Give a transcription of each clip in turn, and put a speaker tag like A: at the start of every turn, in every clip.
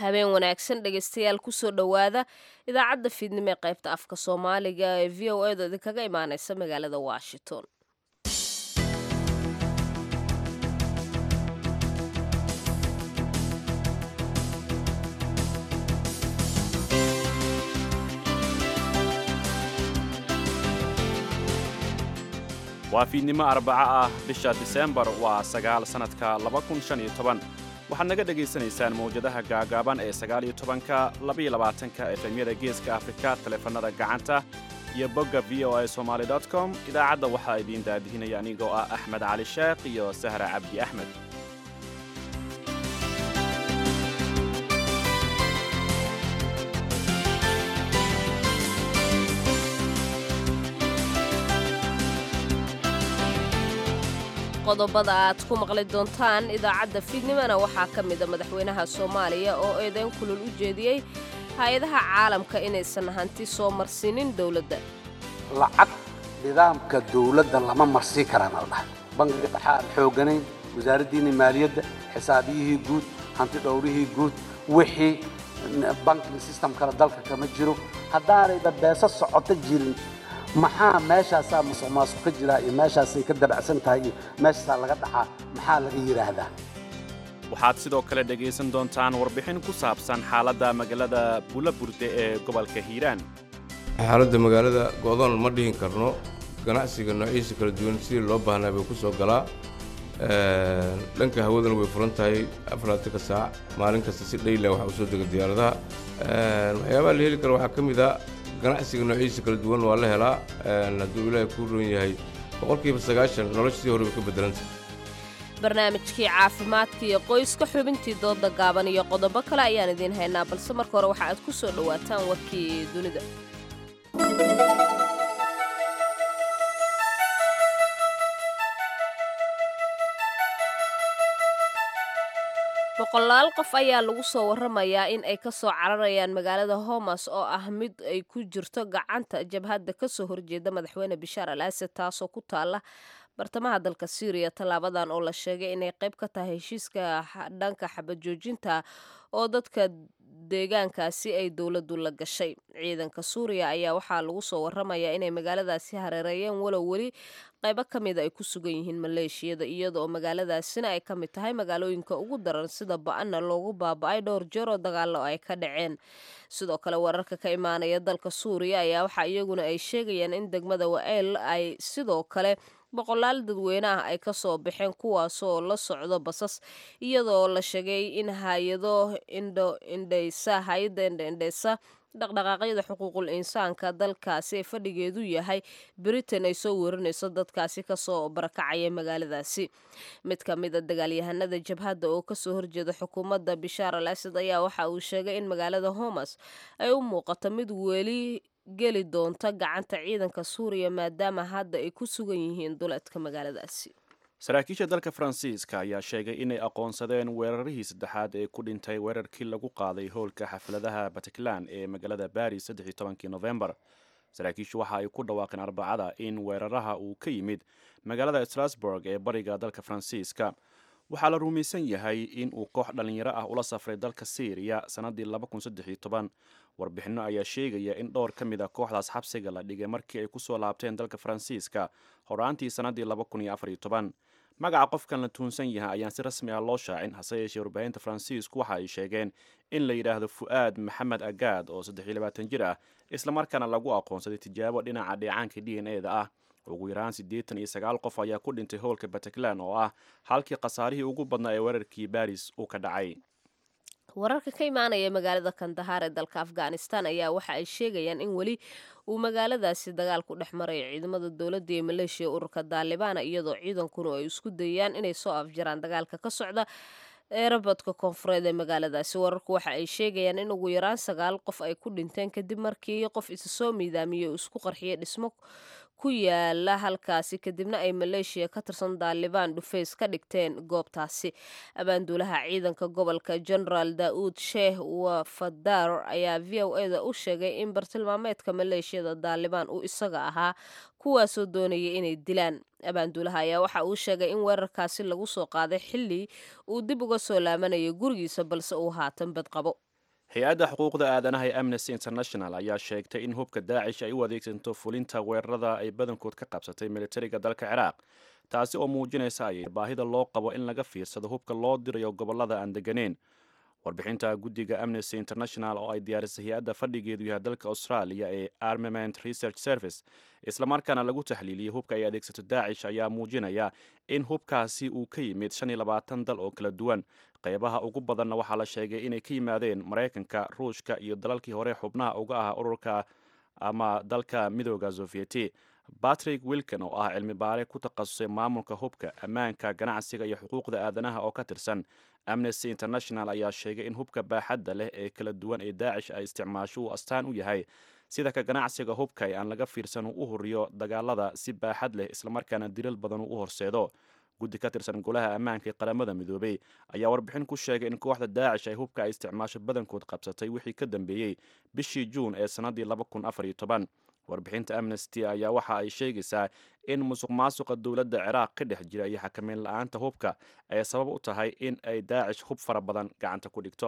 A: habeen wanaagsan dhegaystayaal kusoo dhowaada idaacadda fiidnimo ee qaybta afka soomaaliga ee v o edu idinkaga imaaneysa magaalada washington
B: waa fiidnimo arbaco ah bisha diseembar waa sagaal sannadka waxaad naga dhegaysanaysaan mawjadaha gaagaaban ee sagaaliyo tobanka labaiyo labaatanka efemyada geeska afrika taleefannada gacanta iyo bogga v o a somaali com idaacadda waxaa idiin daadihinaya anigoo ah axmed cali sheekh iyo sahra cabdi axmed
A: qodobada aad ku maqli doontaan idaacadda fiidnimona waxaa ka mida madaxweynaha soomaaliya oo eedayn kulul u jeediyey hay-adaha caalamka inaysan hanti soo marsiinin dowladda
C: lacag nidaamka dawladda lama marsii karaan al dhahay bangiga dhexa aan xooganayn wasaaraddiinni maaliyadda xisaabiyihii guud hanti dhowrihii guud wixii banking systemkale dalka kama jiro haddaanayba beeso socoto jirin maxaa meeshaasaa masuq maasuq ka jiraa iyo meeshaasay ka dabacsan tahay iyo meeshaasaa laga dhacaa maxaa laga yidhaahdaa
B: waxaad sidoo kale dhegaysan doontaan warbixin ku saabsan xaaladda magaalada bulaburde ee gobolka hiiraan
D: xaaladda magaalada go'doon ma dhihin karno ganacsiga noociisa kala duwan sidii loo baahnaa bay ku soo galaa dhanka hawadana way furan tahay afaraatanka saac maalin kasta si dhayla waxa u soo dega diyaaradaha waxyaabaha la heli kara waxaa ka mid a ganacsiga noociisa kala duwan waa la helaa hadduu ilaahay kuu roon yahay boqolkiiba sagaashan noloshii hore bay ka beddelanta
A: barnaamijkii caafimaadka iyo qoyska xubintii dooda gaaban iyo qodobo kale ayaan idiin haynaa balse marka hore waxa aad ku soo dhowaataan warkii dunida boqolaal qof ayaa lagu soo waramayaa in ay ka soo cararayaan magaalada homas oo ah mid ay ku jirto gacanta jabhadda ka soo horjeeda madaxweyne bishaar al asad taasoo ku taala bartamaha dalka syriya tallaabadan oo la sheegay inay qayb ka tahay heshiiska dhanka xabajoojinta oo dadka deegaankaasi ay dowladdu la gashay ciidanka suuriya ayaa waxaa lagu soo waramayaa inay magaaladaasi hareereeyeen walow weli qaybo ka mida ay ku sugan yihiin maleeshiyada iyada oo magaaladaasina ay ka mid tahay magaalooyinka ugu daran sida ba-ana loogu baaba-ay dhowr jeer oo dagaalo ay ka dhaceen sidoo kale wararka ka imaanaya dalka suuriya ayaa waxaa iyaguna ay sheegayaan in degmada wael ay sidoo kale boqolaal dadweyne ah ay kasoo baxeen kuwaasoo la socdo basas iyadoo la sheegay in hay-ado indhindhaysa hay-adda indhaindhaysa dhaqdhaqaaqyada xuquuqul insaanka dalkaasi ee fadhigeedu yahay britain ay soo warinayso dadkaasi kasoo barakacaya magaaladaasi mid ka mid a dagaalyahanada jabhadda oo kasoo horjeeda xukuumadda bishaar al asad ayaa waxa uu sheegay in magaalada homas ay u muuqato mid weli geli doonta gacanta ciidanka suuriya maadaama hadda ay ku sugan yihiin duleedka magaaladaasi
B: saraakiisha dalka faransiiska ayaa sheegay inay aqoonsadeen weerarihii saddexaad ee ku dhintay weerarkii lagu qaaday howlka xafladaha batiklan ee magaalada baris saddexi tobankii nofembar saraakiishu waxa ay ku dhawaaqeen arbacada in weeraraha uu ka yimid magaalada strasburg ee bariga dalka faransiiska waxaa la rumaysan yahay in uu koox dhallinyaro ah ula safray dalka syriya sannaddii warbixinno ayaa sheegaya in dhowr ka mid a kooxdaas xabsiga la dhigay markii ay kusoo laabteen dalka faransiiska horaantii sannaddii magaca qofkan la tuunsan yahay ayaan si rasmi ah loo shaacin hase yeeshee warbaahinta faransiisku waxa ay sheegeen in la yidhaahdo fu'aad maxamed agaad oo jir ah islamarkaana lagu aqoonsaday tijaabo dhinaca dheecaanka d n e da ah ugu yaraan siddeetan iyo sagaal qof ayaa ku dhintay howlka batiklan oo ah halkii khasaarihii ugu badnaa ee weerarkii baris uu ka dhacay
A: wararka ka imaanaya magaalada kandahaar ee dalka afghanistan ayaa waxa ay sheegayaan in weli uu magaaladaasi dagaal ku dhex marayo ciidamada dowladda iyo maleeshiya ururka daalibaana iyadoo ciidankuna ay isku dayayaan inay soo afjaraan dagaalka ka socda eerabadka koonfureed ee magaaladaasi wararku waxa ay sheegayaan in ugu yaraan sagaal qof ay ku dhinteen kadib markii qof isa soo miidaamiyey uu isku qarxiyay dhismo ku yaala halkaasi kadibna ay maleeshiya ka tirsan daalibaan dhufays ka dhigteen goobtaasi abaanduulaha ciidanka gobolka genaraal daa'uud sheeh wafadar ayaa v o e da u sheegay in bartilmaameedka maleeshiyada daalibaan uu isaga ahaa kuwaasoo doonayay inay dilaan abaanduulaha ayaa waxa uu sheegay in weerarkaasi lagu soo qaaday xilli uu dib uga soo laamanayay gurigiisa balse uu haatan bad qabo
B: hay-adda xuquuqda aadanaha ee amnesty international ayaa sheegtay in hubka daacish ay u adeegsanto fulinta weerarada ay badankood ka qabsatay militariga dalka ciraaq taasi oo muujinaysa ayay baahida loo qabo in laga fiirsado hubka loo dirayo gobollada aan deganeyn warbixinta guddiga amnesty international oo ay diyaarisay hay-adda fadhigeedu yahay dalka australia ee armament research service islamarkaana lagu taxliiliyey hubka ay adeegsato daacish ayaa muujinaya in hubkaasi uu ka yimid shan iyo labaatan dal oo kala duwan qeybaha ugu badanna waxaa la sheegay inay ka yimaadeen maraykanka ruushka iyo dalalkii hore xubnaha uga ah ururka ama dalka midooda sovieti batrick wilkin oo ah cilmi baare ku takhasusay maamulka hubka ammaanka ganacsiga iyo xuquuqda aadanaha oo ka tirsan amnesty international ayaa sheegay in hubka baaxadda leh ee kala duwan ee daacish ay isticmaasho uu astaan u yahay sida ka ganacsiga hubka ee aan laga fiirsan uu u horiyo dagaalada si baaxad leh islamarkaana dilal badan uu u horseedo guddi ka tirsan golaha ammaanka ee qaramada midoobey ayaa warbixin ku sheegay in kooxda daacish ay hubka ay isticmaasho badankood qabsatay wixii ka dambeeyey bishii juun ee sannaddii warbixinta amnesty ayaa waxa ay sheegaysaa in musuq maasuqa dowladda ciraaq ka dhex jira iyo xakameyn la-aanta hubka ay sabab u tahay in ay daacish hub fara badan gacanta ku dhigto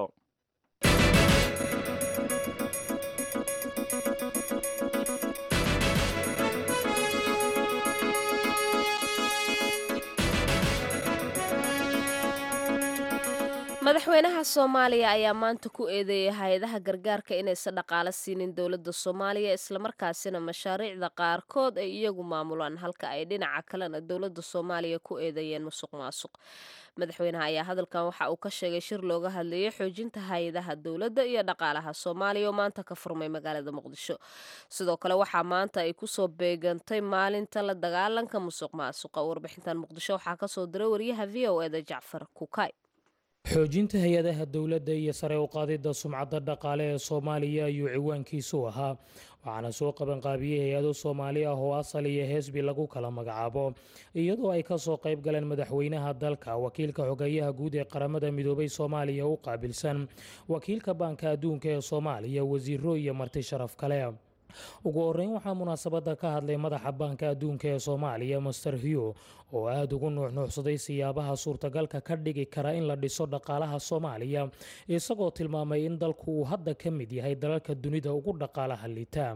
A: madaxweynaha soomaaliya ayaa maanta ku eedeeyay hay-adaha gargaarka inaysan dhaqaalo siinin dowladda soomaaliya islamarkaasina mashaariicda qaarkood ay iyagu maamulaan halka ay dhinaca kalena dowladda soomaaliya ku eedeeyeen musuq maasuq madaxweynaha ayaa hadalkan waxa uu ka sheegay shir looga hadlayay xoojinta hay-adaha dowladda iyo dhaqaalaha soomaaliya oo maanta ka furmay magaalada muqdisho sidoo kale waxaa maanta ay kusoo beegantay maalinta la dagaalanka musuq maasuqa warbixintan muqdisho waxaa kasoo diray wariyaha v o eda jacfar kukay
E: xoojinta hay-adaha dowladda iyo sare u qaadidda sumcadda dhaqaale ee soomaaliya ayuu ciwaankiisu ahaa waxaana soo qabanqaabiyey hay-ado soomaali ah oo asal iyo heesbi lagu kala magacaabo iyadoo ay kasoo qayb galeen madaxweynaha dalka wakiilka xogeeyaha guud ee qaramada midoobay soomaaliya u qaabilsan wakiilka baanka adduunka ee soomaaliya wasiiro iyo marti sharaf kale ugu horeyn waxaa munaasabadda ka hadlay madaxa baanka adduunka ee soomaaliya master hugh oo aada ugu nuuxnuuxsaday siyaabaha suurtagalka ka dhigi kara in la dhiso dhaqaalaha soomaaliya isagoo tilmaamay in dalku uu hadda ka mid yahay dalalka dunida ugu dhaqaalaha liita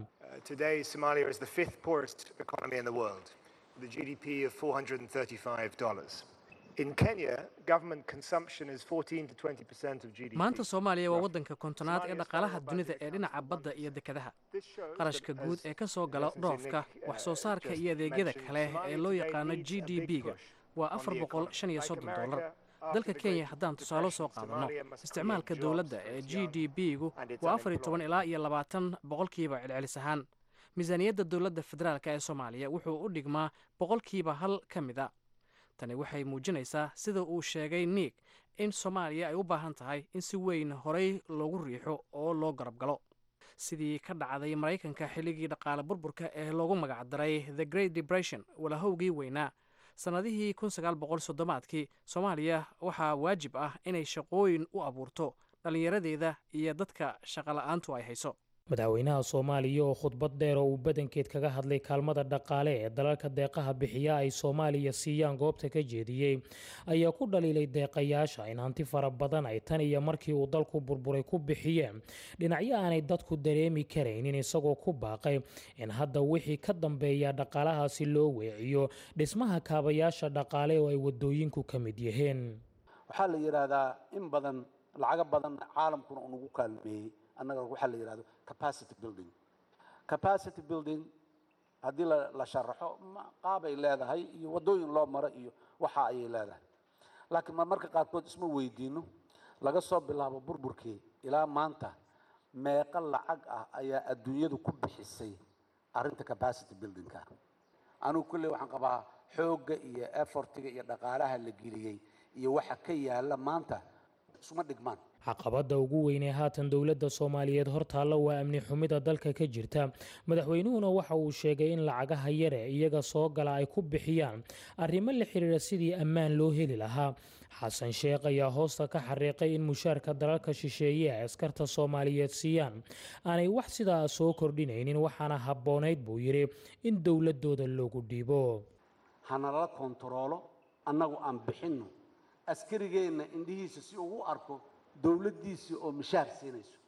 F: maanta soomaaliya waa waddanka kontonaad ee dhaqaalaha dunida ee dhinaca badda iyo dekedaha qarashka guud ee ka soo gala dhoofka wax soo saarka iyo adeegyada kale ee loo yaqaano g d b-ga waa afar boqol shan iyo soddon dollar dalka kenya haddaan tusaale soo qaadanno isticmaalka dowladda ee g d b-gu waa afar iyo toban ilaa iyo labaatan boqolkiiba celcelis ahaan miisaaniyadda dowladda federaalk ee soomaaliya wuxuu u dhigmaa boqolkiiba hal ka mid a tani waxay muujinaysaa sida uu sheegay niig in soomaaliya ay u baahan tahay in si weyn horey loogu riixo oo loo garab galo sidii ka dhacday maraykanka xilligii dhaqaale burburka ee loogu magacdaray the great depression walahowgii weynaa sannadihii kun sagaal boqol soddomaadkii soomaaliya waxaa waajib ah inay shaqooyin u abuurto dhallinyaradeeda iyo dadka shaqola'aantu ay hayso
E: madaxweynaha soomaaliya oo khudbad dheer oo uu badankeed kaga hadlay kaalmada dhaqaale ee dalalka deeqaha bixiya ay soomaaliya siiyaan goobta ka jeediyey ayaa ku dhaliilay deeqayaasha in hanti fara badan ay tan iyo markii uu dalku burburay ku bixiyeen dhinacyo aanay dadku dareemi karaynin isagoo ku baaqay in hadda wixii ka dambeeya dhaqaalahaasi loo weeciyo dhismaha kaabayaasha dhaqaale oo ay wadooyinku ka mid yihiin
C: waxaa la yidhaahdaa in badan lacago badan caalamkuna unagu kaalmeeyey annaga waxaa la yidhahdo capacity building capacity building haddii la sharaxo qaabay leedahay iyo waddooyin loo maro iyo waxa ayay leedahay laakiin marmarka qaarkood isma weydiino laga soo bilaabo burburkii ilaa maanta meeqa lacag ah ayaa adduunyadu ku bixisay arrinta capacity buildingka anigu kulley waxaan qabaa xoogga iyo effortiga iyo dhaqaalaha la geliyey iyo waxa ka yaala maanta isuma dhigmaan
E: caqabadda ugu weynee haatan dowladda soomaaliyeed hortaalla waa amni xumida dalka ka jirta madaxweynuhuna waxa uu sheegay in lacagaha yare iyaga soo gala ay ku bixiyaan arrimo la xiriira sidii ammaan loo heli lahaa xasan sheekh ayaa hoosta ka xariiqay in mushaarka dalalka shisheeye ay askarta soomaaliyeed siiyaan aanay wax sidaa soo kordhinaynin waxaana habboonayd buu yidhi in dowladooda loogu dhiibo
C: hanalala kontaroolo annagu aan bixinno askarigeenna indhihiisa si uu u arko dowladdiisii oo mishaar siinayso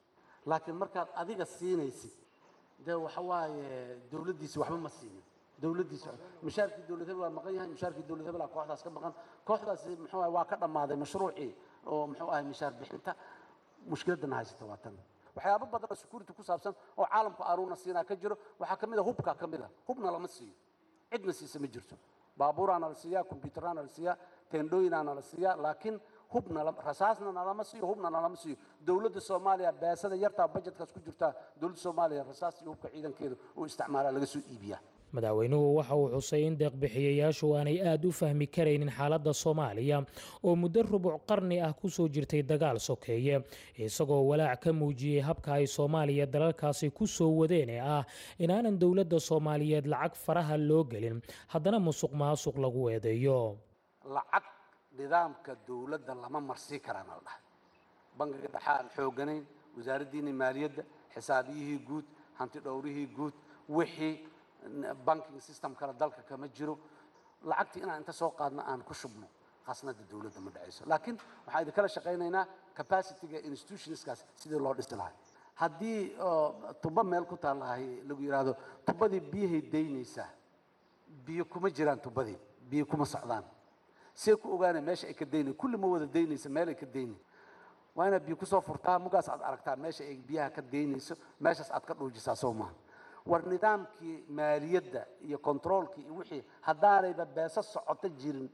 C: laakiin markaad adiga siinaysid dee waxa waaye dowladdiisi waxba ma siinin dowladdiisi mushaarkii dowlad hebel waa maqan yahay mushaarkii dowlad hebel aa kooxdaas ka maqan kooxdaasi muxuu ahay waa ka dhammaaday mashruucii oo muxuu ahay mishaar bixinta mushkiladana haysata waa tan waxyaabo badan oo security ku saabsan oo caalamku aruuna siinaa ka jiro waxaa ka mid a hubkaa ka mid a hubna lama siiyo cidna siisa ma jirto baabuuraana la siiyaa kombyutaraana la siiyaa teendhooyinaana la siiyaa laakiin hubna rasaasna nalama siiyo hubna nalama siiyo dowladda soomaaliya beesada yartaa bajetkaas ku jirtaa dowladda soomaaliya rasaas iyo hubka ciidankeeda uu isticmaalaa laga soo iibiyaa
E: madaxweynuhu waxa uu xusay in deeqbixiyayaashu aanay aad u fahmi karaynin xaaladda soomaaliya oo muddo rubuc qarni ah ku soo jirtay dagaal sokeeye isagoo walaac ka muujiyey habka ay soomaaliya dalalkaasi ku soo wadeen ee ah inaanan dowladda soomaaliyeed lacag faraha loo gelin haddana musuq maasuq lagu eedeeyo
C: lacag nidaamka dowladda lama marsii karaan la dhahay bangiga dhexe aan xooganayn wasaaraddiinii maaliyadda xisaabiyihii guud hanti dhowrihii guud wixii banking system kale dalka kama jiro lacagtii inaan inta soo qaadno aan ku shubno khasnada dowladda ma dhacayso laakiin waxaan idinkala shaqaynaynaa capacityga institutionskaas sidii loo dhisi lahay haddii tuba meel ku taallahay lagu yidhaahdo tubadii biyahay daynaysaa biyo kuma jiraan tubadii biyo kuma socdaan see ku ogaanay meesha ay ka daynay kulli ma wada daynaysa meel ay ka daynay waa inaad biyo kusoo furtaa mugaas aad aragtaa meesha ay biyaha ka daynayso meeshaas aad ka dhuujisaa soo maaha war nidaamkii maaliyadda iyo controolkii iyo wixii haddaanayba beeso socoto jirin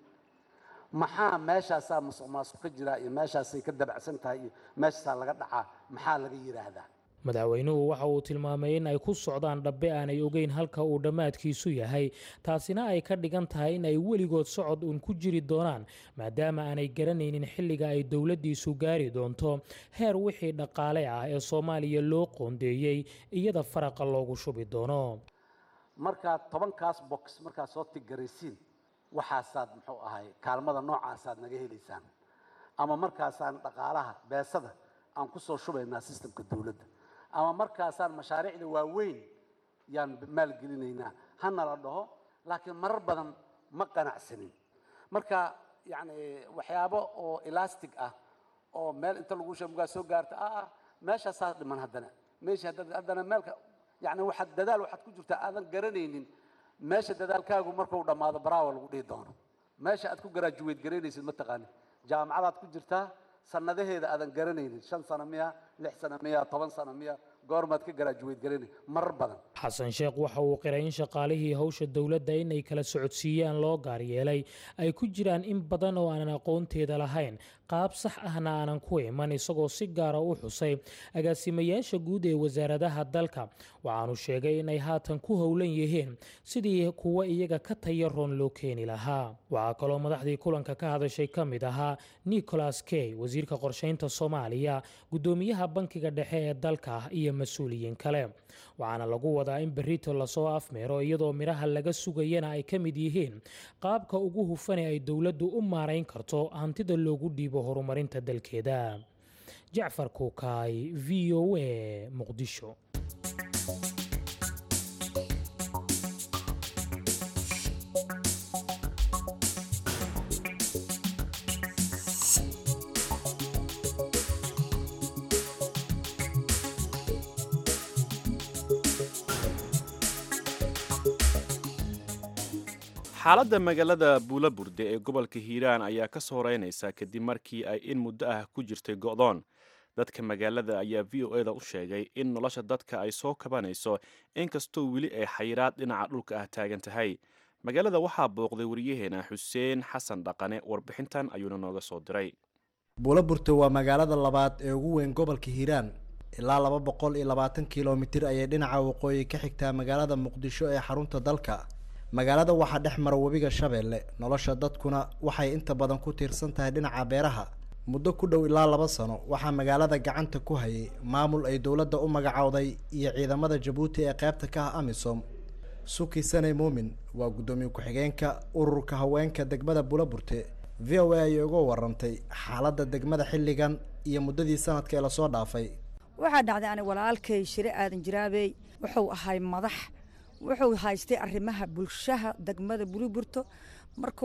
C: maxaa meeshaasaa musuq maasuq ka jiraa iyo meeshaasay ka dabacsan tahay iyo meeshaasaa laga dhacaa maxaa laga yidhaahdaa
E: madaxweynuhu waxa uu tilmaamay in ay ku socdaan dhabbe aanay ogeyn halka uu dhammaadkiisu yahay taasina ay ka dhigan tahay in ay weligood socod uun ku jiri doonaan maadaama aanay garanaynin xilliga ay dowladdiisu gaari doonto heer wixii dhaqaale ah ee soomaaliya loo qoondeeyey iyada faraqa loogu shubi doono
C: markaad tobankaas box markaad soo tiggaraysiin waxaasaad muxuu ahay kaalmada noocaasaad naga helaysaan ama markaasaan dhaqaalaha beesada aan ku soo shubaynaa sistemka dowladda ama markaasaan mashaariicda waaweyn yaan maalgelinaynaa hana la dhaho laakiin marar badan ma qanacsanin marka yacni waxyaabo oo elastic ah oo meel inta lagu sheemugaa soo gaarta ah ah meeshaasaa dhiman haddana meesha haddana meelka yacni waxaad dadaal waxaad ku jirtaa aadan garanaynin meesha dadaalkaagu markuu dhammaado baraawa lagu dhihi doono meesha aad ku garaajuweyd garaynaysid ma taqaanin jaamacadaad ku jirtaa sanadaheeda aadan garanaynin shan sano miya lix sano miya toban sano miya goormaad ka garaajuweyd garanay marar badan
E: xasan sheekh waxa uu qiray in shaqaalihii howsha dowladda inay kala socodsiiyaan loo gaar yeelay ay ku jiraan in badan oo aanan aqoonteeda lahayn qaab sax ahna aanan ku iman isagoo si gaara u xusay agaasimayaasha guud ee wasaaradaha dalka waxaanu sheegay inay haatan ku howlan yihiin sidii kuwa iyaga ka tayaroon loo keeni lahaa waxaa kaloo madaxdii kulanka ka hadashay ka mid ahaa nicholas key wasiirka qorshaynta soomaaliya guddoomiyaha bankiga dhexe ee dalka iyo mas-uuliyiin kale waxaana lagu wadaa in berrito lasoo afmeero iyadoo midhaha laga sugayana ay ka mid yihiin qaabka ugu hufane ay dowladdu u maarayn karto hantida loogu dhiibo horumarinta dalkeeda jacfar kuukaay v o a muqdisho
B: xaaladda magaalada buulaburde ee gobolka hiiraan ayaa ka soo reynaysa kadib markii ay in muddo ah ku jirtay go'doon dadka magaalada ayaa v o eda u sheegay in nolosha dadka ay soo kabanayso inkastoo weli ay xayiraad dhinaca dhulka ah taagan tahay magaalada waxaa booqday wariyaheena xuseen xasan dhaqane warbixintan ayuuna nooga soo diray
G: buulaburte waa magaalada labaad ee ugu weyn gobolka hiiraan ilaa laba boqol iyo labaatan kilomitir ayay dhinaca waqooyi ka xigtaa magaalada muqdisho ee xarunta dalka magaalada waxaa dhex mara webiga shabeelle nolosha dadkuna waxay inta badan ku tiirsan tahay dhinaca beeraha muddo ku dhow ilaa laba sano waxaa magaalada gacanta ku hayay maamul ay dowladda u magacowday iyo ciidamada jabuuti ee qaybta ka ah amisom suki sane muumin waa guddoomiye ku-xigeenka ururka haweenka degmada buulaburte v o a ayay uga warantay xaaladda degmada xilligan iyo muddadii sanadka ee lasoo dhaafay
H: waxaa dhacday ani walaalkay shire aadan jiraabey wuxuu ahay madax wuxuu haystay arrimaha bulshaha degmada buliburto markuu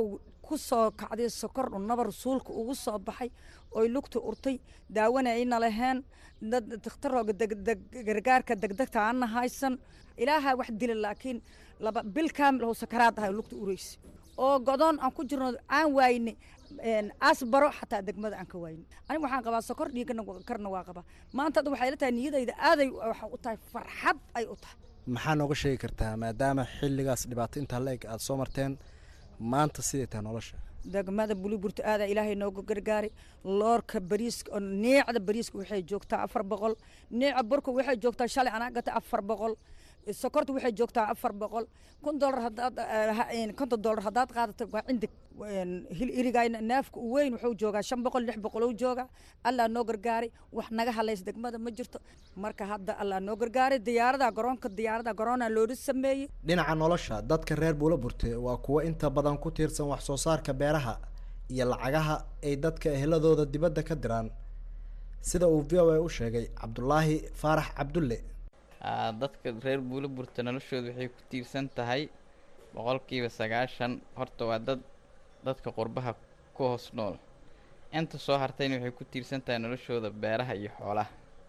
H: ku soo kacday sokor un nabar suulka ugu soo baxay oy lugta urtay daawana ayna laheen dad dakhtarooga gargaarka degdegta aana haysan ilaaha wax dila laakiin laba bil kaamil oo sakaraad ahay lugta ureysa oo godoon aan ku jirno aan waayne asbaro xataa degmada aan ka waayne aniga waxaan qabaa sokor dhiigana karna waa qabaa maanta hadda waxay la tahay niyadayda aaday waxa u tahay farxad ay u tahay
G: maxaa nooga sheegi kartaa maadaama xilligaas dhibaato intaa la eg aada soo marteen maanta siday tahay nolosha
H: degmada buliburta aadaa ilaahay nooga gargaari loorka bariiska oo neecda bariiska waxay joogtaa afar boqol neeca burka waxay joogtaa shalay anaa gata afar boqol sokorta waxay joogtaa afar boqol kun dolar hadaad konton dolar haddaad qaadato waa cindig hil irigayna neefka u weyn wuxuu joogaa shan boqol lix boqol uu joogaa allaa noo gargaaray wax naga halays degmada ma jirto marka hadda allaa noo gargaaray diyaarada garoonka diyaarada garoona loola sameeyey
G: dhinaca nolosha dadka reer buula burte waa kuwo inta badan ku tiirsan wax soo saarka beeraha iyo lacagaha ay dadka eheladooda dibadda ka diraan sida uu v o a u sheegay cabdulaahi faarax cabdulle
I: dadka reer buula burta noloshooda waxay ku tiirsan tahay boqolkiiba sagaashan horta waa dad dadka qurbaha ku hoos nool inta soo hartayna waxay ku tiirsan tahay noloshooda beeraha iyo xoolaha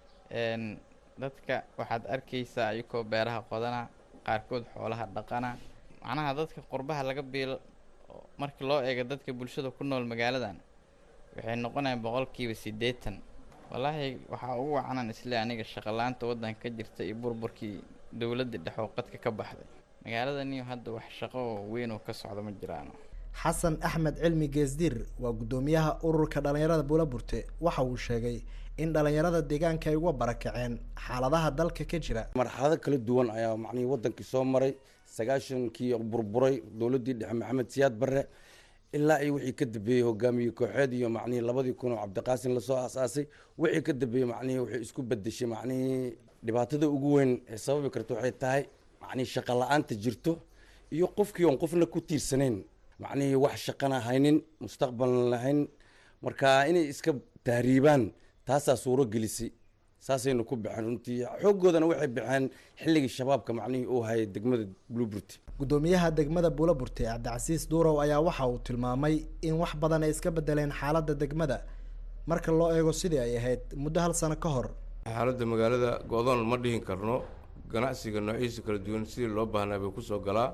I: dadka waxaad arkaysaa ayakoo beeraha qodana qaarkood xoolaha dhaqana macnaha dadka qurbaha laga biilo markii loo eego dadka bulshada ku nool magaaladan waxay noqonayaan boqolkiiba siddeetan wallaahi waxaa ugu wacanan isle aniga shaqalaanta waddanka ka jirta iyo burburkii dowladda dhexooqadka ka baxday magaaladaniyo hadda wax shaqo oo weyn oo ka socda ma jiraano
G: xasan axmed cilmi geesdiir waa guddoomiyaha ururka dhallinyarada buula burte waxa uu sheegay in dhallinyarada deegaanka ay uga barakaceen xaaladaha dalka ka jira
J: marxalado kala duwan ayaa macnihii waddankii soo maray sagaashankii burburay dowladdii dhexe maxamed siyaad barre ilaa iyo wixii ka dambeeyey hogaamiye kooxeed iyo macnihii labadii kun oo cabdiqaasin lasoo aasaasay wixii ka dambeeyey macnihii waxay isku bedeshay macnihii dhibaatada ugu weyn ee sababi karta waxay tahay macnihii shaqa la-aanta jirto iyo qofkii oon qofna ku tiirsanayn macnihii wax shaqana haynin mustaqbalna lahayn marka inay iska tahriibaan taasaa suuro gelisay saasaynu ku baxeen runtii xooggoodana waxay baxeen xilligii shabaabka macnihii uu hayay degmada blueburty
G: guddoomiyaha degmada buula burte cabdicasiis duurow ayaa waxa uu tilmaamay in wax badan ay iska bedeleen xaaladda degmada marka loo eego sidii ay ahayd muddo hal sano ka hor
D: xaaladda magaalada go-doon ma dhihin karno ganacsiga noociisa kala duwan sidii loo baahnaa bay kusoo galaa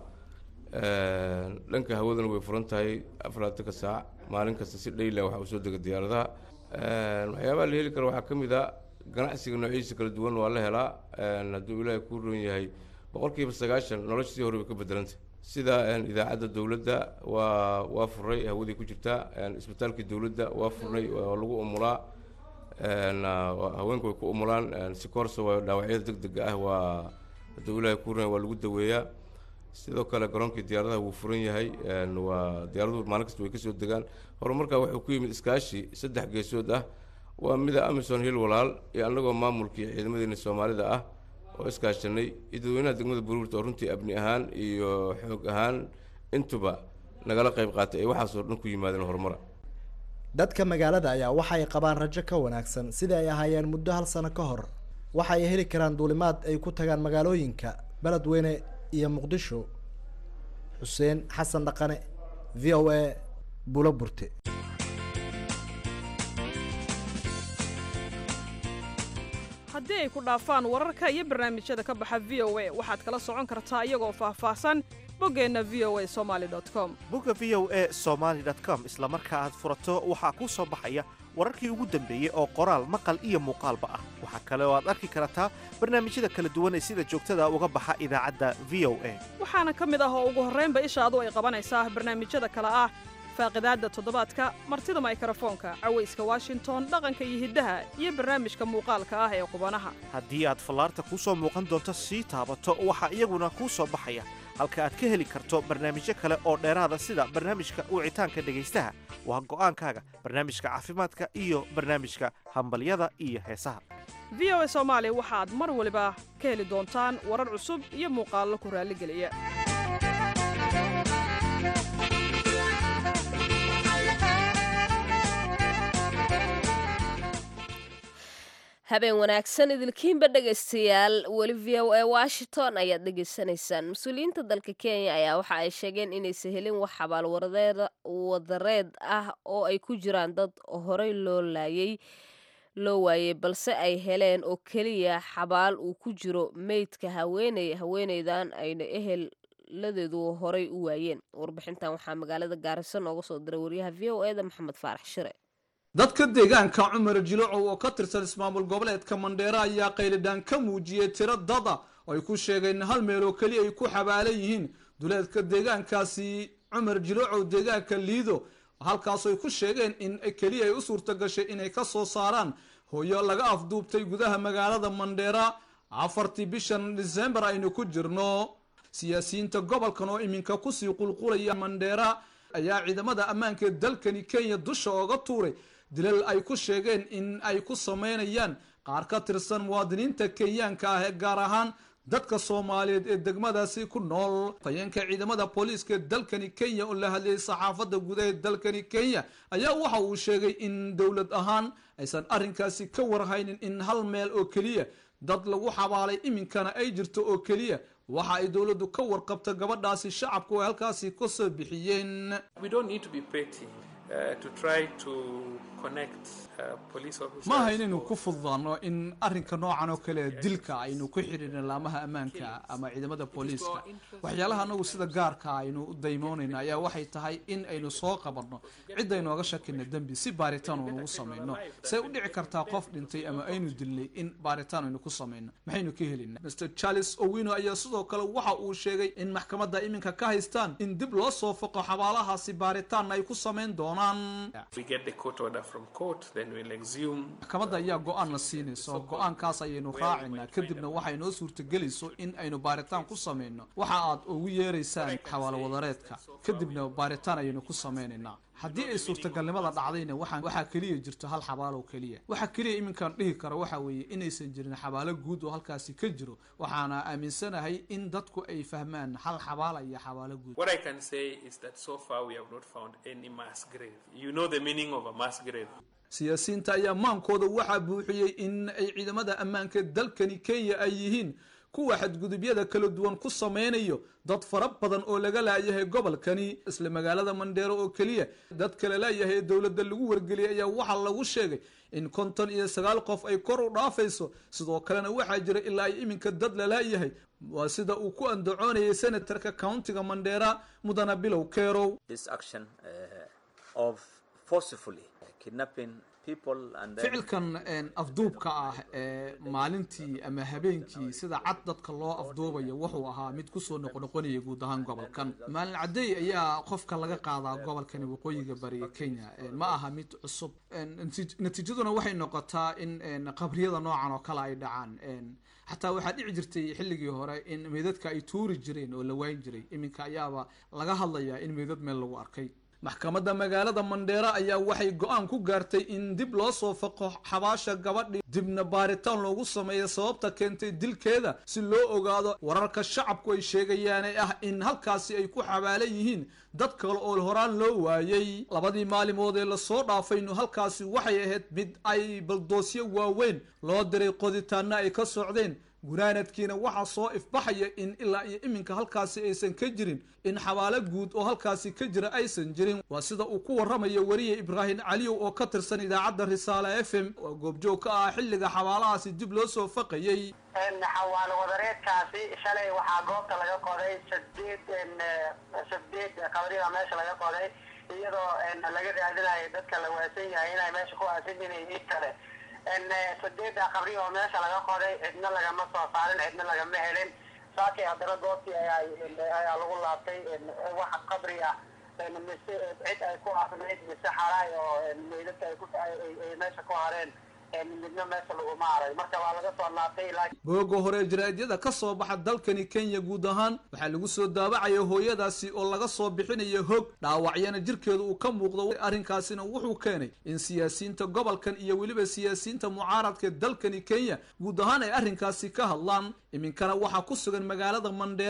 D: dhanka hawadana way furan tahay afaraatanka saac maalin kasta si dhayla waxa uu soo dega diyaaradaha waxyaabaha la heli karo waxaa ka mid a ganacsiga noociisa kala duwan waa la helaa hadduu ilaahay ku roon yahay boqolkiiba sagaashan nolosha sii hore bay ka bedelantay sida idaacadda dowladda waa waa furnay hawadii ku jirtaa isbitaalkii dowladda waa furnay waa lagu umulaa haweenku way ku umulaan si koorsa waa dhaawacyada deg dega ah waa hadduu ilaahay ku roon yahay waa lagu daweeyaa sidoo kale garoonkii diyaaradaha wuu furan yahay waa diyaaraduhu maalin kasta way kasoo degaan horumarkaa wuxuu ku yimid iskaashi saddex geesood ah waa mida amison hill walaal iyo annagoo maamulkii ciidamadeena soomaalida ah oo iskaashanay iyo dadweynaha degmada buruurta oo runtii abni ahaan iyo xoog ahaan intuba nagala qayb qaatay ay waxaasoo dhan ku yimaadeen horumara
G: dadka magaalada ayaa waxa ay qabaan rajo ka wanaagsan sidai ay ahaayeen muddo hal sano ka hor waxa ay heli karaan duulimaad ay ku tagaan magaalooyinka beledweyne iyo muqdisho xuseen xasan dhaqane v o a bulo burte
K: haddii ay ku dhaafaan wararka iyo barnaamijyada ka baxa v o a waxaad kala socon kartaa iyagoo faahfaahsan boggeenna v o a somali com
L: bogga v o a somaali com isla marka aad furato waxaa kuu soo baxaya wararkii ugu dambeeyey oo qoraal maqal iyo muuqaalba ah waxaa kale oo aad arki kartaa barnaamijyada kala duwan ee sida joogtada uga baxa idaacadda v o a
K: waxaana ka mid ah oo ugu horraynba ishaadu ay qabanaysaa barnaamijyada kale ah faaqidaadda toddobaadka martida maykrofoonka cawayska washington dhaqanka iyo hiddaha iyo barnaamijka muuqaalka ah ee qubanaha
L: haddii aad fallaarta kuu soo muuqan doonto sii taabato waxaa iyaguna kuu soo baxaya halka aad ka heli karto barnaamijyo kale oo dheeraada sida barnaamijka wicitaanka dhegaystaha waa go'aankaaga barnaamijka caafimaadka iyo barnaamijka hambalyada iyo heesaha
K: v o a soomaali waxaad mar waliba ka heli doontaan warar cusub iyo muuqaallo ku raalligeliya
A: habeen wanaagsan idilkiinba dhegaystayaal weli v o a washington ayaad dhegaysanaysaan mas-uuliyiinta dalka kenya ayaa waxa ay sheegeen inaysan helin wax xabaal wadareed ah oo ay ku jiraan dad horey loo laayay loo waayey balse ay heleen oo keliya xabaal uu ku jiro meydka haweeney haweeneydan ayna eheladeedu horey u waayeen warbixintan waxaa magaalada gaarisa nooga soo diray waryaha v o eda maxamed faarax shire
M: dadka deegaanka cumar jilocow oo ka tirsan ismaamul goboleedka mandheere ayaa qaylidhaan ka muujiyey tiro dada oo ay ku sheegeen hal meel oo keliya ay ku xabaalan yihiin duleedka deegaankaasi cumar jilocow deegaanka liido halkaas ay ku sheegeen in keliya ay u suurta gashay inay ka soo saaraan hooyo laga afduubtay gudaha magaalada mandheera afartii bishan disembar aynu ku jirno siyaasiyiinta gobolkan oo iminka kusii qulqulaya mandheera ayaa ciidamada ammaanka ee dalkani kenya dusha ooga tuuray dilal ay ku sheegeen in ay ku sameynayaan qaar ka tirsan muwaadiniinta kenyaanka ah ee gaar ahaan dadka soomaaliyeed ee degmadaasi ku nool tayeenka ciidamada booliiska ee dalkani kenya oo la hadlayay saxaafadda gudaha ee dalkani kenya ayaa waxa uu sheegay in dowlad ahaan aysan arrinkaasi ka warhaynin in hal meel oo keliya dad lagu xabaalay iminkana ay jirto oo keliya waxa ay dowladdu ka warqabta gabadhaasi shacabku ay halkaasi ka soo bixiyeen ma aha inaynu ku fududaano in arrinka noocan oo kale dilka aynu ku xidhiirna laamaha ammaanka ama ciidamada booliiska waxyaalaha anagu sida gaarka aynu u daymoonayno ayaa waxay tahay in aynu soo qabanno cid aynooga shakina dembi si baaritaan unugu samayno say u dhici kartaa qof dhintay ama aynu dilnay in baaritaan aynu ku samayno maxaynu ka helina mr charles owino ayaa sidoo kale waxa uu sheegay in maxkamadda iminka ka haystaan in dib loo soo foqo xabaalahaasi baaritaanna ay ku samayn doonaan maxkamadda ayaa go-aan la siinayso go-aankaas ayaynu raacinaa kadibna waxay noo suurtagelayso in aynu baaritaan ku samayno waxa aad ugu yeeraysaan xawaalo wadareedka kadibna baaritaan ayaynu ku samaynaynaa haddii ay suurtagalnimada dhacdayna waxaan waxaa keliya jirto hal xabaalo keliya waxaa keliya iminkaan dhihi karo waxa weeye inaysan jirin xabaalo guud oo halkaasi ka jiro waxaana aaminsanahay in dadku ay fahmaan hal xabaala iyo xabaalo guud siyaasiyiinta ayaa maankooda waxaa buuxiyey in ay ciidamada ammaanka dalkani kenya ay yihiin kuwa xadgudubyada kala duwan ku sameynayo dad fara badan oo laga laayahay gobolkani isla magaalada mandheero oo keliya dad kale laayahay ee dowladda lagu wargeliyay ayaa waxaa lagu sheegay in konton iyo sagaal qof ay kor u dhaafayso sidoo kalena waxaa jira ilaa ay iminka dad la laayahay waa sida uu ku andacoonayay senatarka countiga mandheera mudana bilow kerow ficilkan afduubka ah ee maalintii ama habeenkii sida cad dadka loo afduubayo wuxuu ahaa mid kusoo noqnoqonaya guud ahaan gobolkan maalin cadey ayaa qofka laga qaadaa gobolkani waqooyiga bariga kenya ma aha mid cusub natiijaduna waxay noqotaa in qabriyada noocan oo kale ay dhacaan xataa waxaa dhici jirtay xilligii hore in meydadka ay tuuri jireen oo la waayn jiray iminka ayaaba laga hadlayaa in meydad meel lagu arkay maxkamadda magaalada mandheera ayaa waxay go-aan ku gaartay in dib loo soo faqo xabaasha gabadhi dibna baaritaan loogu sameeya sababta keentay dilkeeda si loo ogaado wararka shacabku ay sheegayaane ah in halkaasi ay ku xabaalan yihiin dad kale oo horaan loo waayey labadii maalimood ee lasoo dhaafaynu halkaasi waxay ahayd mid ay baldoosyo waaweyn loo diray qoditaana ay ka socdeen gunaanadkiina waxaa soo ifbaxaya in ilaa iyo iminka halkaasi aysan ka jirin in xabaalo guud oo halkaasi ka jira aysan jirin waa sida uu ku warramayo weriye ibraahim caliyow oo ka tirsan idaacadda risaale f m oo goobjoog ka ah xilliga xabaalahaasi dib loo soo faqayey
N: xawaalo wadareedkaasi shalay waxaa goobta laga qoday sadeed sadeed qabrida meesha laga qoday iyadoo laga raadinayo dadka la waasan yahay inay meesha ku aasan yihiin in kale sadeeda qabri oo meesha laga qoday cidna lagama soo saarin cidna lagama helin saakay haddana goobtii ayaa lagu laabtay wax qabri ah mise cid ay ku afnayd mise xaraay oo meydadka ay ku ay meesha ku hareen midna meesha laguma haray marka waa laga soo laabtay
M: booga hore jaraa'idyada ka soo baxa dalkani kenya guud ahaan waxaa lagu soo daabacaya hooyadaasi oo laga soo bixinayo hog dhaawacyana jirkeedu uu ka muuqdo arrinkaasina wuxuu keenay in siyaasiyiinta gobolkan iyo weliba siyaasiyiinta mucaaradka dalkani kenya guud ahaan ay arrinkaasi ka hadlaan iminkana waxaa ku sugan magaalada mandheera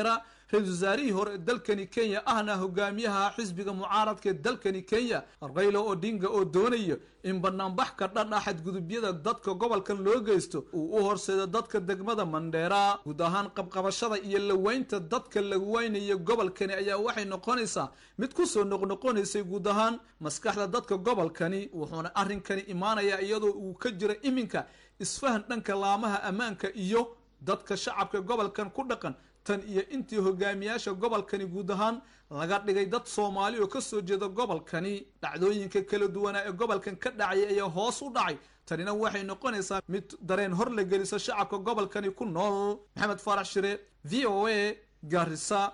M: ra-iisul wasaarihii hore ee dalkani kenya ahna hogaamiyaha xisbiga mucaaradka ee dalkani kenya rayla odinga oo doonaya in banaanbax ka dhan ah xadgudubyada dadka gobolkan loo geysto uu u horseedo dadka degmada mandheera guud ahaan qabqabashada iyo laweynta dadka la weynayo gobolkani ayaa waxay noqonaysaa mid kusoo noqnoqonaysay guud ahaan maskaxda dadka gobolkani wuxuuna arrinkani imaanayaa iyadoo uu ka jira iminka isfahan dhanka laamaha ammaanka iyo dadka shacabka gobolkan ku dhaqan tan iyo intii hogaamiyaasha gobolkani guud ahaan laga dhigay dad soomaali oo kasoo jeeda gobolkani dhacdooyinka kala duwanaa ee gobolkan ka dhacaya ayaa hoos u dhacay tanina waxay noqonaysaa mid dareen hor la geliso shacabka gobolkani ku nool maxamed faarax shire v o a gaarisa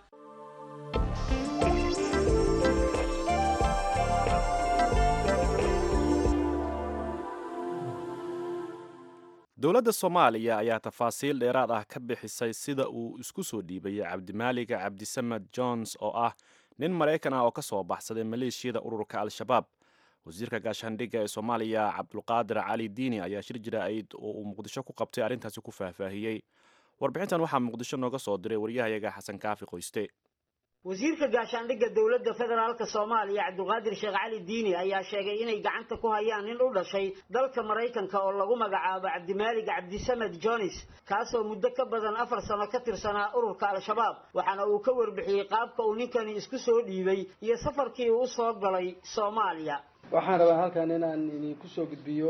B: dowladda soomaaliya ayaa tafaasiil dheeraad ah ka bixisay sida uu isku soo dhiibayay cabdimaalik cabdisamed jones oo ah nin maraykan ah oo ka soo baxsaday maleeshiyada ururka al-shabaab wasiirka gaashaandhigga ee soomaaliya cabdulqaadir cali diini ayaa shir jira-id oo uu muqdisho ku qabtay arrintaasi ku faahfaahiyey warbixintan waxaa muqdisho nooga soo diray waryahayaga xasan kaafi qoyste
O: wasiirka gaashaandhigga dowladda federaalka soomaaliya cabdiqaadir sheekh cali diini ayaa sheegay inay gacanta ku hayaan nin u dhashay dalka maraykanka oo lagu magacaabo cabdimaalig cabdisamed jones kaasoo muddo ka badan afar sano ka tirsanaa ururka al-shabaab waxaana uu ka warbixiyey qaabka uu ninkani isku soo dhiibay iyo safarkii uu u soo galay soomaaliya
P: waxaan rabaa halkan inaan idinku soo gudbiyo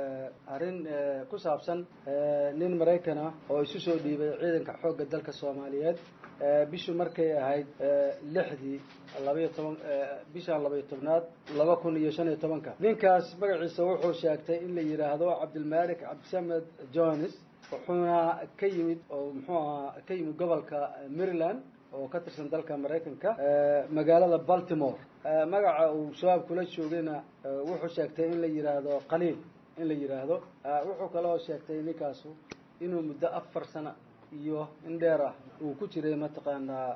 P: arrin ku saabsan nin maraykan ah oo isu soo dhiibay ciidanka xoogga dalka soomaaliyeed bishu markay ahayd lixdii labaiyo toban bishan labaiyo tobnaad laba kun iyo shan iyo tobanka ninkaas magaciisa wuxuu sheegtay in la yidhaahdo cabdilmalik cabdisamed jones wuxuuna ka yimid oo muxuu ahaa ka yimid gobolka maryland oo ka tirsan dalka maraykanka magaalada baltimore magaca uu shabaab kula joogayna wuxuu sheegtay in la yidhaahdo qaliil in la yidhaahdo wuxuu kaloo sheegtay ninkaasu inuu muddo afar sano iyo in dheer ah uu ku jiray mataqaanaa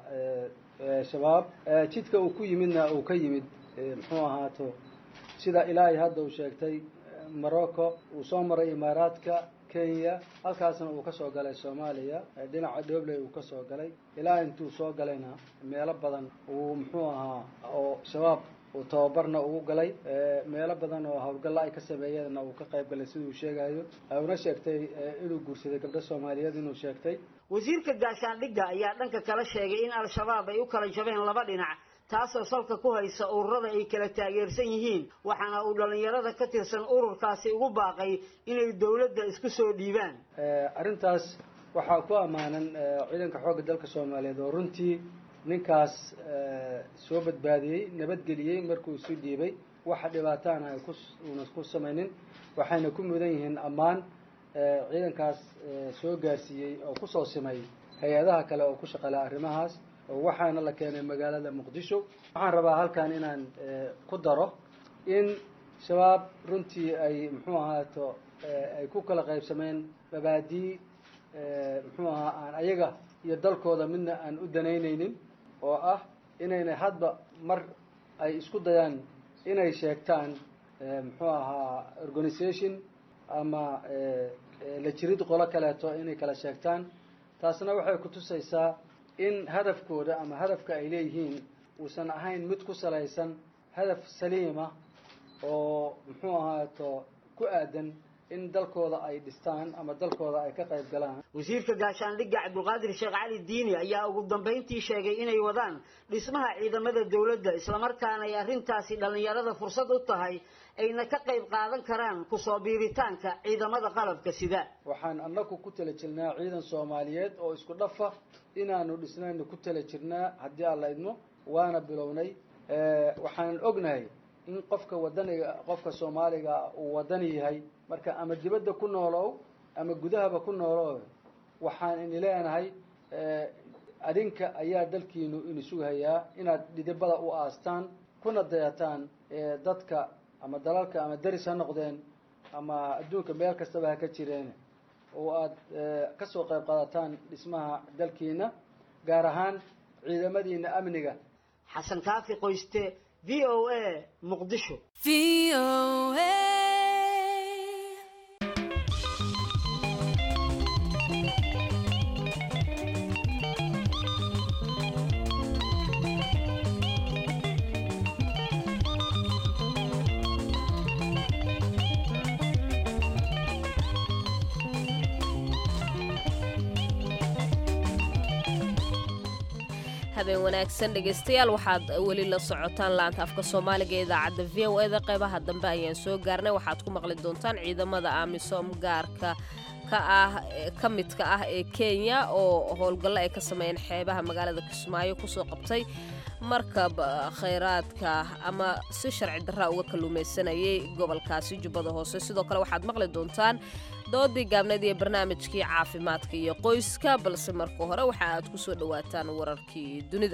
P: shabaab jidka uu ku yimidna uu ka yimid muxuu ahaato sida ilaahay hadda uu sheegtay morocco uu soo maray imaaraadka kenya halkaasna uu kasoo galay soomaaliya dhinaca dhobley uu kasoo galay ilaa intuu soo galayna meelo badan uu muxuu ahaa oo shabaab uu tababarna ugu galay meelo badan oo howlgalla ay ka sameeyeenna uu ka qayb galay siduu sheegayo una sheegtay inuu guursaday gabdho soomaaliyeed inuu sheegtay
O: wasiirka gaashaandhigga ayaa dhanka kala sheegay in al-shabaab ay u kala jabeen laba dhinac taasoo salka ku haysa ururada ay kala taageersan yihiin waxaana uu dhallinyarada ka tirsan ururkaasi ugu baaqay inay dowladda isku soo dhiibaan
P: arrintaas waxaa ku ammaanan ciidanka xoogga dalka soomaaliyeed oo runtii ninkaas soo badbaadiyey nabadgeliyey markuu isu dhiibay waxa dhibaataana ay ku uuna ku samaynin waxayna ku mudan yihiin ammaan ciidankaas soo gaarsiiyey oo kusoo simay hay-adaha kale oo ku shaqala arrimahaas waxaana la keenay magaalada muqdisho waxaan rabaa halkan inaan ku daro in shabaab runtii ay muxuu ahaato ay ku kala qaybsameen mabaadii muxuu ahaa aan ayaga iyo dalkooda midna aan u danaynaynin oo ah inaynay hadba mar ay isku dayaan inay sheegtaan muxuu ahaa organisation ama la jirid qolo kaleeto inay kala sheegtaan taasna waxay kutusaysaa in hadafkooda ama hadafka ay leeyihiin uusan ahayn mid ku salaysan hadaf saliima oo muxuu ahaato ku aadan in dalkooda ay dhistaan ama dalkooda ay ka qayb galaan
O: wasiirka gaashaandhigga cabdulqaadir sheekh cali diini ayaa ugu dambayntii sheegay inay wadaan dhismaha ciidamada dowladda islamarkaana ay arrintaasi dhallinyarada fursad u tahay ayna ka qayb qaadan karaan kusoo biiritaanka ciidamada qalabka sida
P: waxaan annagu ku tala jirnaa ciidan soomaaliyeed oo isku dhafa inaanu dhisnayna ku tala jirnaa haddii aan la idmo waana bilownay waxaan ognahay in qofka wadaniga qofka soomaaliga uu wadani yahay marka ama dibadda ku noolow ama gudahaba ku noolow waxaan ini leenahay adinka ayaa dalkiinu inisugahayaa inaad dhidibada u aastaan kuna dayataan dadka ama dalalka ama deris ha noqdeen ama adduunka meel kastaba ha ka jireen oo aad kasoo qayb qaadataan dhismaha dalkiina gaar ahaan ciidamadiina amniga
O: xasan kaafi qoyste v o a muqdisho
A: habeen wanaagsan dhegaystayaal waxaad weli la socotaan laanta afka soomaaliga ee idaacadda v o eda qeybaha dambe ayaan soo gaarnay waxaad ku maqli doontaan ciidamada amisom gaarka ka ah ka midka ah ee kenya oo howlgallo ay ka sameeyeen xeebaha magaalada kismaayo kusoo qabtay markab khayraadka ama si sharci darra uga kalluumaysanayay gobolkaasi jubbada hoose sidoo kale waxaad maqli doontaan doodii gaabneed iyo barnaamijkii caafimaadka iyo qoyska balse marka hore waxa aad ku soo dhowaataan wararkii dunida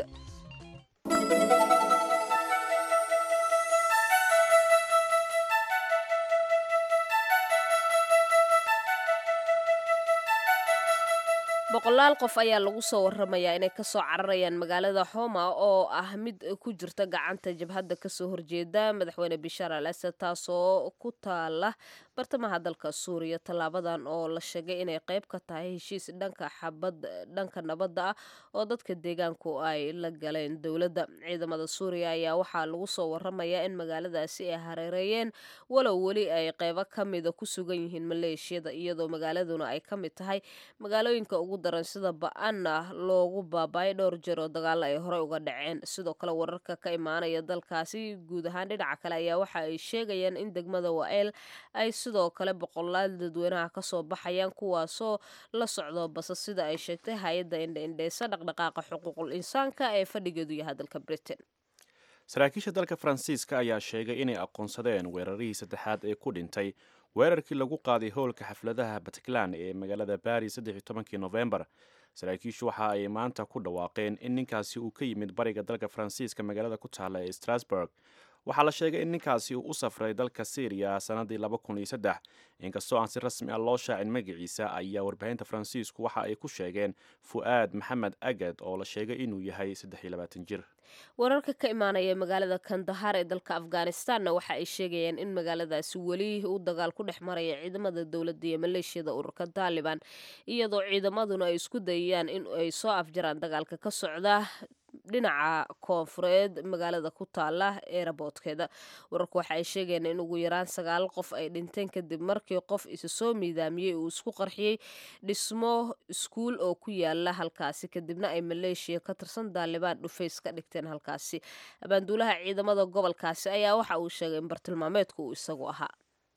A: boqolaal qof ayaa lagu soo waramayaa inay kasoo cararayaan magaalada xoma oo ah mid ku jirta gacanta jabhadda kasoo horjeeda madaxweyne bishaar al asad taasoo ku taala bartamaha dalka suuriya tallaabadan oo la sheegay inay qayb ka tahay heshiis dhanka xabad dhanka nabadda ah oo dadka deegaanku ay la galeen dowladda ciidamada suuriya ayaa waxaa lagu soo waramayaa in magaaladaasi ay hareereeyeen walow weli ay qaybo ka mida ku sugan yihiin maleeshiyada iyadoo magaaladuna ay ka mid tahay magaalooyinka ugu daran sida ba-anna loogu baabaayay dhowr jeer oo dagaalo ay horey uga dhaceen sidoo kale wararka ka imaanaya dalkaasi guud ahaan dhinaca kale ayaa waxa ay sheegayaan in degmada wael ay sidoo kale boqolaal dadweynaha kasoo baxayaan kuwaasoo la socdo basa sida ay sheegtay hay-adda indhaindheysa dhaqdhaqaaqa xuquuqul insaanka ee fadhigeedu yahay dalka britain
B: saraakiisha dalka faransiiska ayaa sheegay inay aqoonsadeen weerarihii saddexaad ee ku dhintay weerarkii lagu qaaday howlka xafladaha bataclan ee magaalada baris saddex iyo tobankii nofembar saraakiishu waxa ay maanta ku dhawaaqeen in ninkaasi uu ka yimid bariga dalka faransiiska magaalada ku taalla ee strasburg waxaa la sheegay in ninkaasi uu u safray dalka syriya sanadii laba kun iyo saddex inkastoo aan si rasmi ah loo shaacin magaciisa ayaa warbaahinta faransiisku waxa ay ku sheegeen fu'aad maxamed agad oo la sheegay inuu yahay saddex iyo labaatan jir
A: wararka ka imaanaya magaalada kandahar ee dalka afghanistanna waxa ay sheegayaan in magaaladaasi weli uu dagaal ku dhex maraya ciidamada dowladda iyo maleeshiyada ururka taaliban iyadoo ciidamaduna ay isku dayayaan in ay soo afjaraan dagaalka ka socda dhinaca koonfureed magaalada ku taala eeraboodkeeda wararku waxa ay sheegayaan in ugu yaraan sagaal qof ay dhinteen kadib markii qof isa soo miidaamiyey uu isku qarxiyey dhismo iskuul oo ku yaala halkaasi kadibna ay maleeshiya ka tirsan daalibaan dhufays ka dhigteen halkaasi abaanduulaha ciidamada gobolkaasi ayaa waxa uu sheegay in bartilmaameedku uu isagu ahaa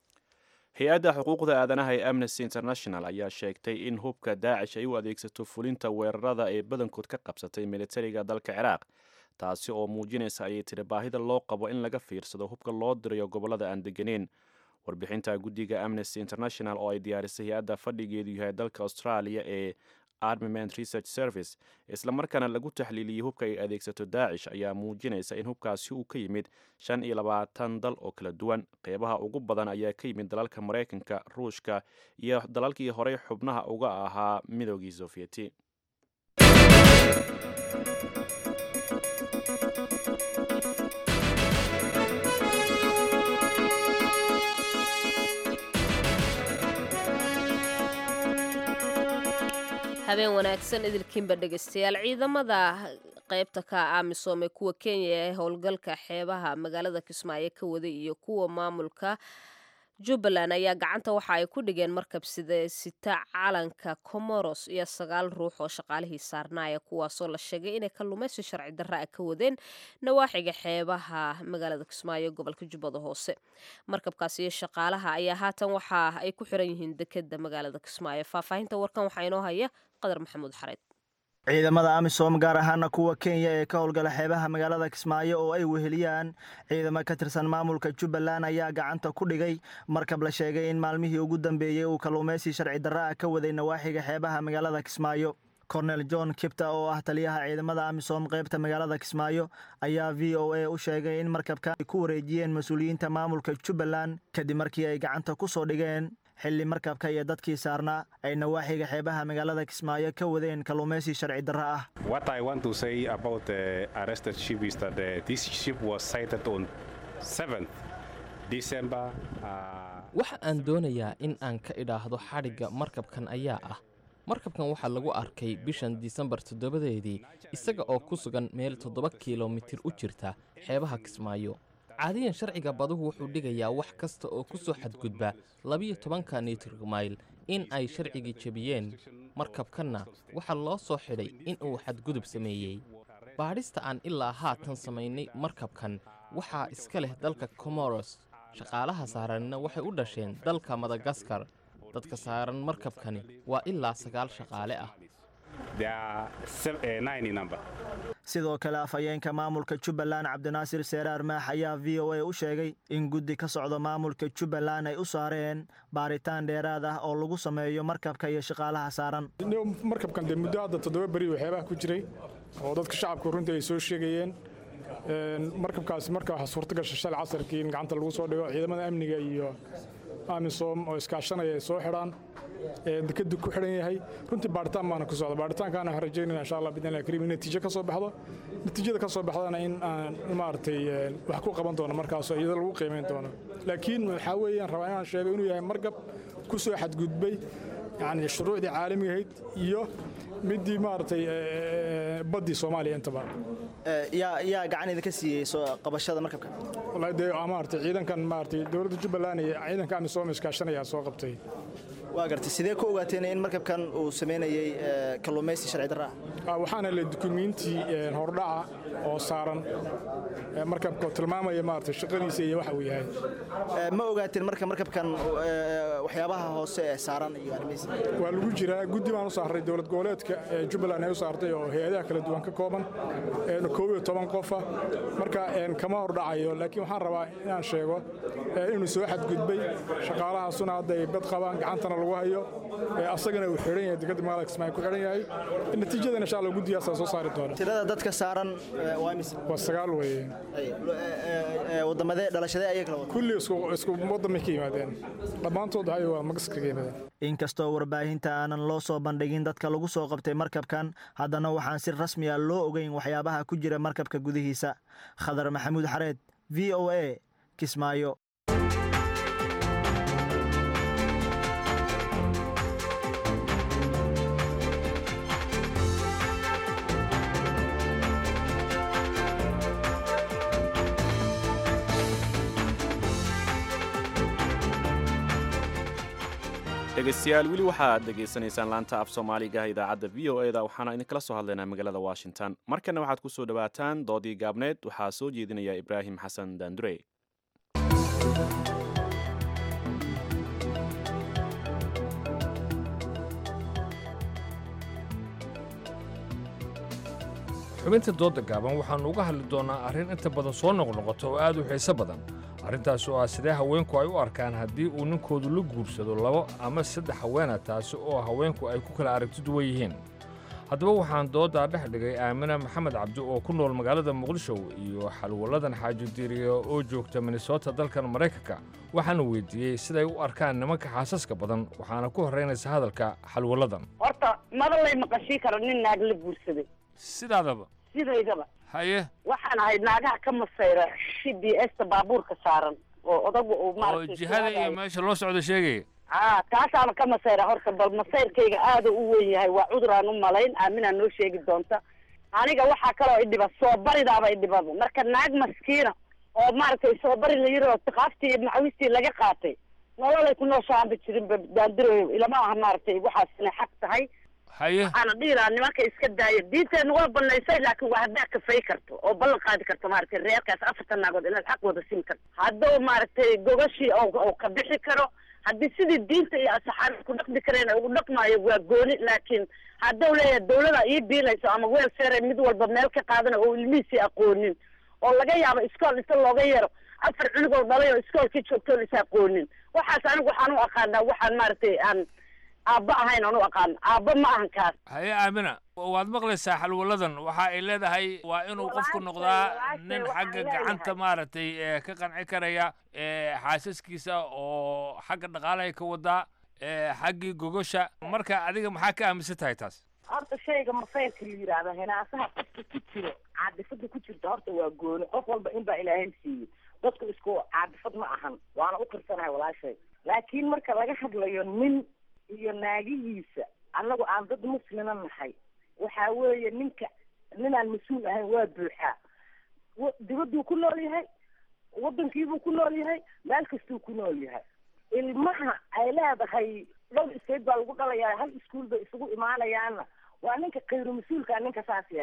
B: hay-adda xuquuqda aadanaha ee amnesty international ayaa sheegtay in hubka daacish ay u adeegsato fulinta weerarada ee badankood ka qabsatay militariga dalka ciraaq taasi oo muujinaysa ayay tiri baahida loo qabo in laga fiirsado hubka loo dirayo gobollada aan deganeyn warbixinta guddiga amnesty international oo ay diyaarisay hay-adda fadhigeedu yahay dalka australia ee armament research service islamarkaana lagu taxliiliyey hubka ay adeegsato daacish ayaa muujinaysa in hubkaasi uu ka yimid shan iyo labaatan dal oo kala duwan qeybaha ugu badan ayaa ka yimid dalalka maraykanka ruushka iyo dalalkii horey xubnaha uga ahaa midoogii sofieti
A: habeen wanaagsan idilkiinba dhegaystayaal ciidamada qaybta ka amisom ee kuwa kenya ee howlgalka xeebaha magaalada kismaayo ka waday iyo kuwa maamulka jubbaland ayaa gacanta waxa ay ku dhigeen markab sida sita calanka comoros iyo sagaal ruux oo shaqaalihii saarnaaya kuwaasoo la sheegay inay kalluumaysi sharci darra a ka wadeen nawaaxiga xeebaha magaalada kismaayo gobolka jubbada hoose markabkaas iyo shaqaalaha ayaa haatan waxa ay ku xiran yihiin dekeda magaalada kismaayo faahfaahinta warkan waxaa inoo haya qadar maxamuud xareed
Q: ciidamada amisom gaar ahaana kuwa kenya ee ka howlgala xeebaha magaalada kismaayo oo ay weheliyaan ciidamo ka tirsan maamulka jubbaland ayaa gacanta ku dhigay markab la sheegay in maalmihii ugu dambeeyey uu kalluumaysi sharci darra ah ka waday nawaaxiga xeebaha magaalada kismaayo cornel john kipta oo ah taliyaha ciidamada amisom qaybta magaalada kismaayo ayaa v o a u sheegay in markabka ay ku wareejiyeen mas-uuliyiinta maamulka jubbaland kadib markii ay gacanta ku soo dhigeen xilli markabka iyo dadkii saarnaa ay nawaaxiga xeebaha magaalada kismaayo ka wadeen kalluumaysi sharci darra ah
R: waxa aan doonayaa in aan ka idhaahdo xadhigga markabkan ayaa ah markabkan waxaa lagu arkay bishan disembar toddobadeedii isaga oo ku sugan meel toddoba kilomitir u jirta xeebaha kismaayo caadiyan sharciga baduhu wuxuu dhigayaa wax kasta oo ku soo xadgudba labiyo tobanka nitrmayl in ay sharcigii jebiyeen markabkanna waxaa loo soo xidhay in uu xadgudub sameeyey baadhista aan ilaa haatan samaynay markabkan waxaa iska leh dalka comoros shaqaalaha saaranina waxay u dhasheen dalka madagaskar dadka saaran markabkani waa ilaa sagaal shaqaale ah
Q: sidoo kale afhayeenka maamulka jubbaland cabdinaasir seeraar maax ayaa v o a u sheegay in guddi ka socda maamulka jubbaland ay u saareen baaritaan dheeraad ah oo lagu sameeyo markabka iyo shaqaalaha saaran
S: markabkan dee muddo hadda toddoba beri waxyaabaha ku jiray oo dadka shacabku runtii ay soo sheegayeen markabkaasi marka waxaa suurta gasha shalay casarkii in gacanta lagu soo dhigo ciidamada amniga iyo amisom oo iskaashanaya ay soo xidhaan dekadu ku xidhan yahay runtii baaritaan baana ku socda baaritaankaana waxaan rajaynayna insha allah bidnillahi kariim in natiijo ka soo baxdo natiijada ka soo baxdana in aan maaragtay wax ku qaban doono markaasoo iyada lagu qiimayn doono laakiin waxaa weeyaan rabaa inaan sheego inuu yahay markab ku soo xadgudbay yani shuruucdii caalamiga ahayd iyo midii maaragtay baddii soomaaliya intaba
Q: yaa yaa gacan idinka siiyey soo qabashada markabka
S: wallahi dee maaragtay ciidankan maaragtay dowladda jubbaland iyo ciidanka amisom iskaashanaya soo qabtay
Q: waa gartay sidee ku ogaateen in markabkan uu sameynayey kalluumaysi sharci darra
S: ah waxaana le dukumiintii hordhaca oo saaran markabka oo tilmaamaya maaragtay shaqadiisa iyo waxa uu yahay
Q: ma ogaateen marka markabkan waxyaabaha hoose ee saaran iyo arrimihiisa
S: waa lagu jiraa guddi baan u saaray dowlad goboleedka jubbaland ay u saartay oo hay-adaha kala duwan ka kooban koob iyo toban qofa marka kama hordhacayo laakiin waxaan rabaa inaan sheego inuu soo xadgudbay shaqaalahaasuna hadda ay bad qabaan gacantana lagu hayo asagana uu xidhan yahay dekadda magaalada kismaayo ku xidhan yahay natiijadana insha allah guddiyaasaa soo saari doona
Q: tirada dadka saaran waa imis
S: waa sagaal weeye
Q: wadamadee dhalashadee ayay kala wada
S: kulli isku isku wadamay ka yimaadeen dhammaantood waxay waa magaska ka yimaadeen
Q: inkastoo warbaahinta aanan loo soo bandhigin dadka lagu soo qabtay markabkan haddana waxaan si rasmi ah loo ogeyn waxyaabaha ku jira markabka gudihiisa khadar maxamuud xareed v o a kismaayo
B: dhegaystayaal weli waxaad dhegaysanaysaan laanta af soomaaliga idaacadda v o eda waxaana idinkala soo hadlaynaa magaalada washington markana waxaad ku soo dhowaataan doodii gaabneed waxaa soo jeedinaya ibraahim xasan daandurey
T: xubinta doodda gaaban waxaannu uga hadli doonnaa arrin inta badan soo noqnoqota oo aad u xiiso badan arrintaas oo ah sidee haweenku ay u arkaan haddii uu ninkoodu la guursado labo ama saddex haweena taasi oo haweenku ay ku kala aragti duwan yihiin haddaba waxaan dooddaa dhex dhigay aamina maxamed cabdi oo ku nool magaalada muqdisho iyo xalwalladan xaaji diiriya oo joogta minnesota dalkan maraykanka waxaana weydiiyey siday u arkaan nimanka xaasaska badan waxaana ku horraynaysa hadalka xalwalladan
U: horta maba lay maqashii karo nin naag la guursaday
T: sidaadaba
U: sidaydaba
T: haye
U: waxaan ahayd naagaha ka masayra c b s ta baabuurka saaran oo odagu uu
T: oo
U: maaragtay
T: jihada iyo meesha loo socdo sheegaya
U: aa taasaana ka masayra horta bal masayrkayga aada u weyn yahay waa cudur aan u malayn aaminaa noo sheegi doonta aniga waxaa kaloo idhiba soo baridaaba idhibaba marka naag maskiina oo maaragtay soo bari la yiri oo tiqaaftii iyo macawistii laga qaatay nololay ku nooshaanba jirin ba daandiroyo ilama aha maaragtay waxaas inay xaq tahay
T: haye
U: waxaana dhihi lahaa nimanka iska daaya diinteena waa banaysay laakiin waa haddaa kafay karto oo ballan qaadi karto maaragtay reerkaas afartan naagood inaad xaq wada siin karto hadduu maaragtay gogashii oo oo ka bixi karo haddii sidii diinta iyo asaxaabta ku dhaqmi kareen ugu dhaqmaayo waa gooni laakiin hadduu leeyahay dawlada ii biilayso ama weel feere mid walba meel ka qaadana oo ilmihiisii aqoonin oo laga yaabo iskool inta looga yeero afar cunugoo dhalay oo iskoolkii joogtoon is aqoonin waxaas anigu waxaan u aqaanaa waxaan maaragtay aan aabba ahayn aan u aqaan aabba ma ahan kaas
T: haye aamina waad maqlaysaa xalwalladan waxa ay leedahay waa inuu qofku noqdaa nin xagga gacanta maaragtay ee ka qanci karaya ee xaasaskiisa oo xagga dhaqaalahay ka wadaa ee xaggii gogosha marka adiga maxaa ka aaminsan tahay taas
U: horta shayga masayrka la yidhaahdo hinaasaha qofka ku jiro caadifada ku jirta horta waa gooni qof walba in baa ilaahay siiyey dadku isku caadifad ma ahan waana u qirsanahay walaashay laakiin marka laga hadlayo nin iyo naagihiisa annagu aan dad muslima nahay waxaa weeye ninka ninaan mas-uul ahayn waa buuxaa wa- dibadduu ku nool yahay waddankiibuu ku nool yahay meel kastuu ku nool yahay ilmaha ay leedahay dhowr state baa lagu dhalayaa hal iskuul bay isugu imaanayaanna waa ninka khayru mas-uulkaa ninka saas yeela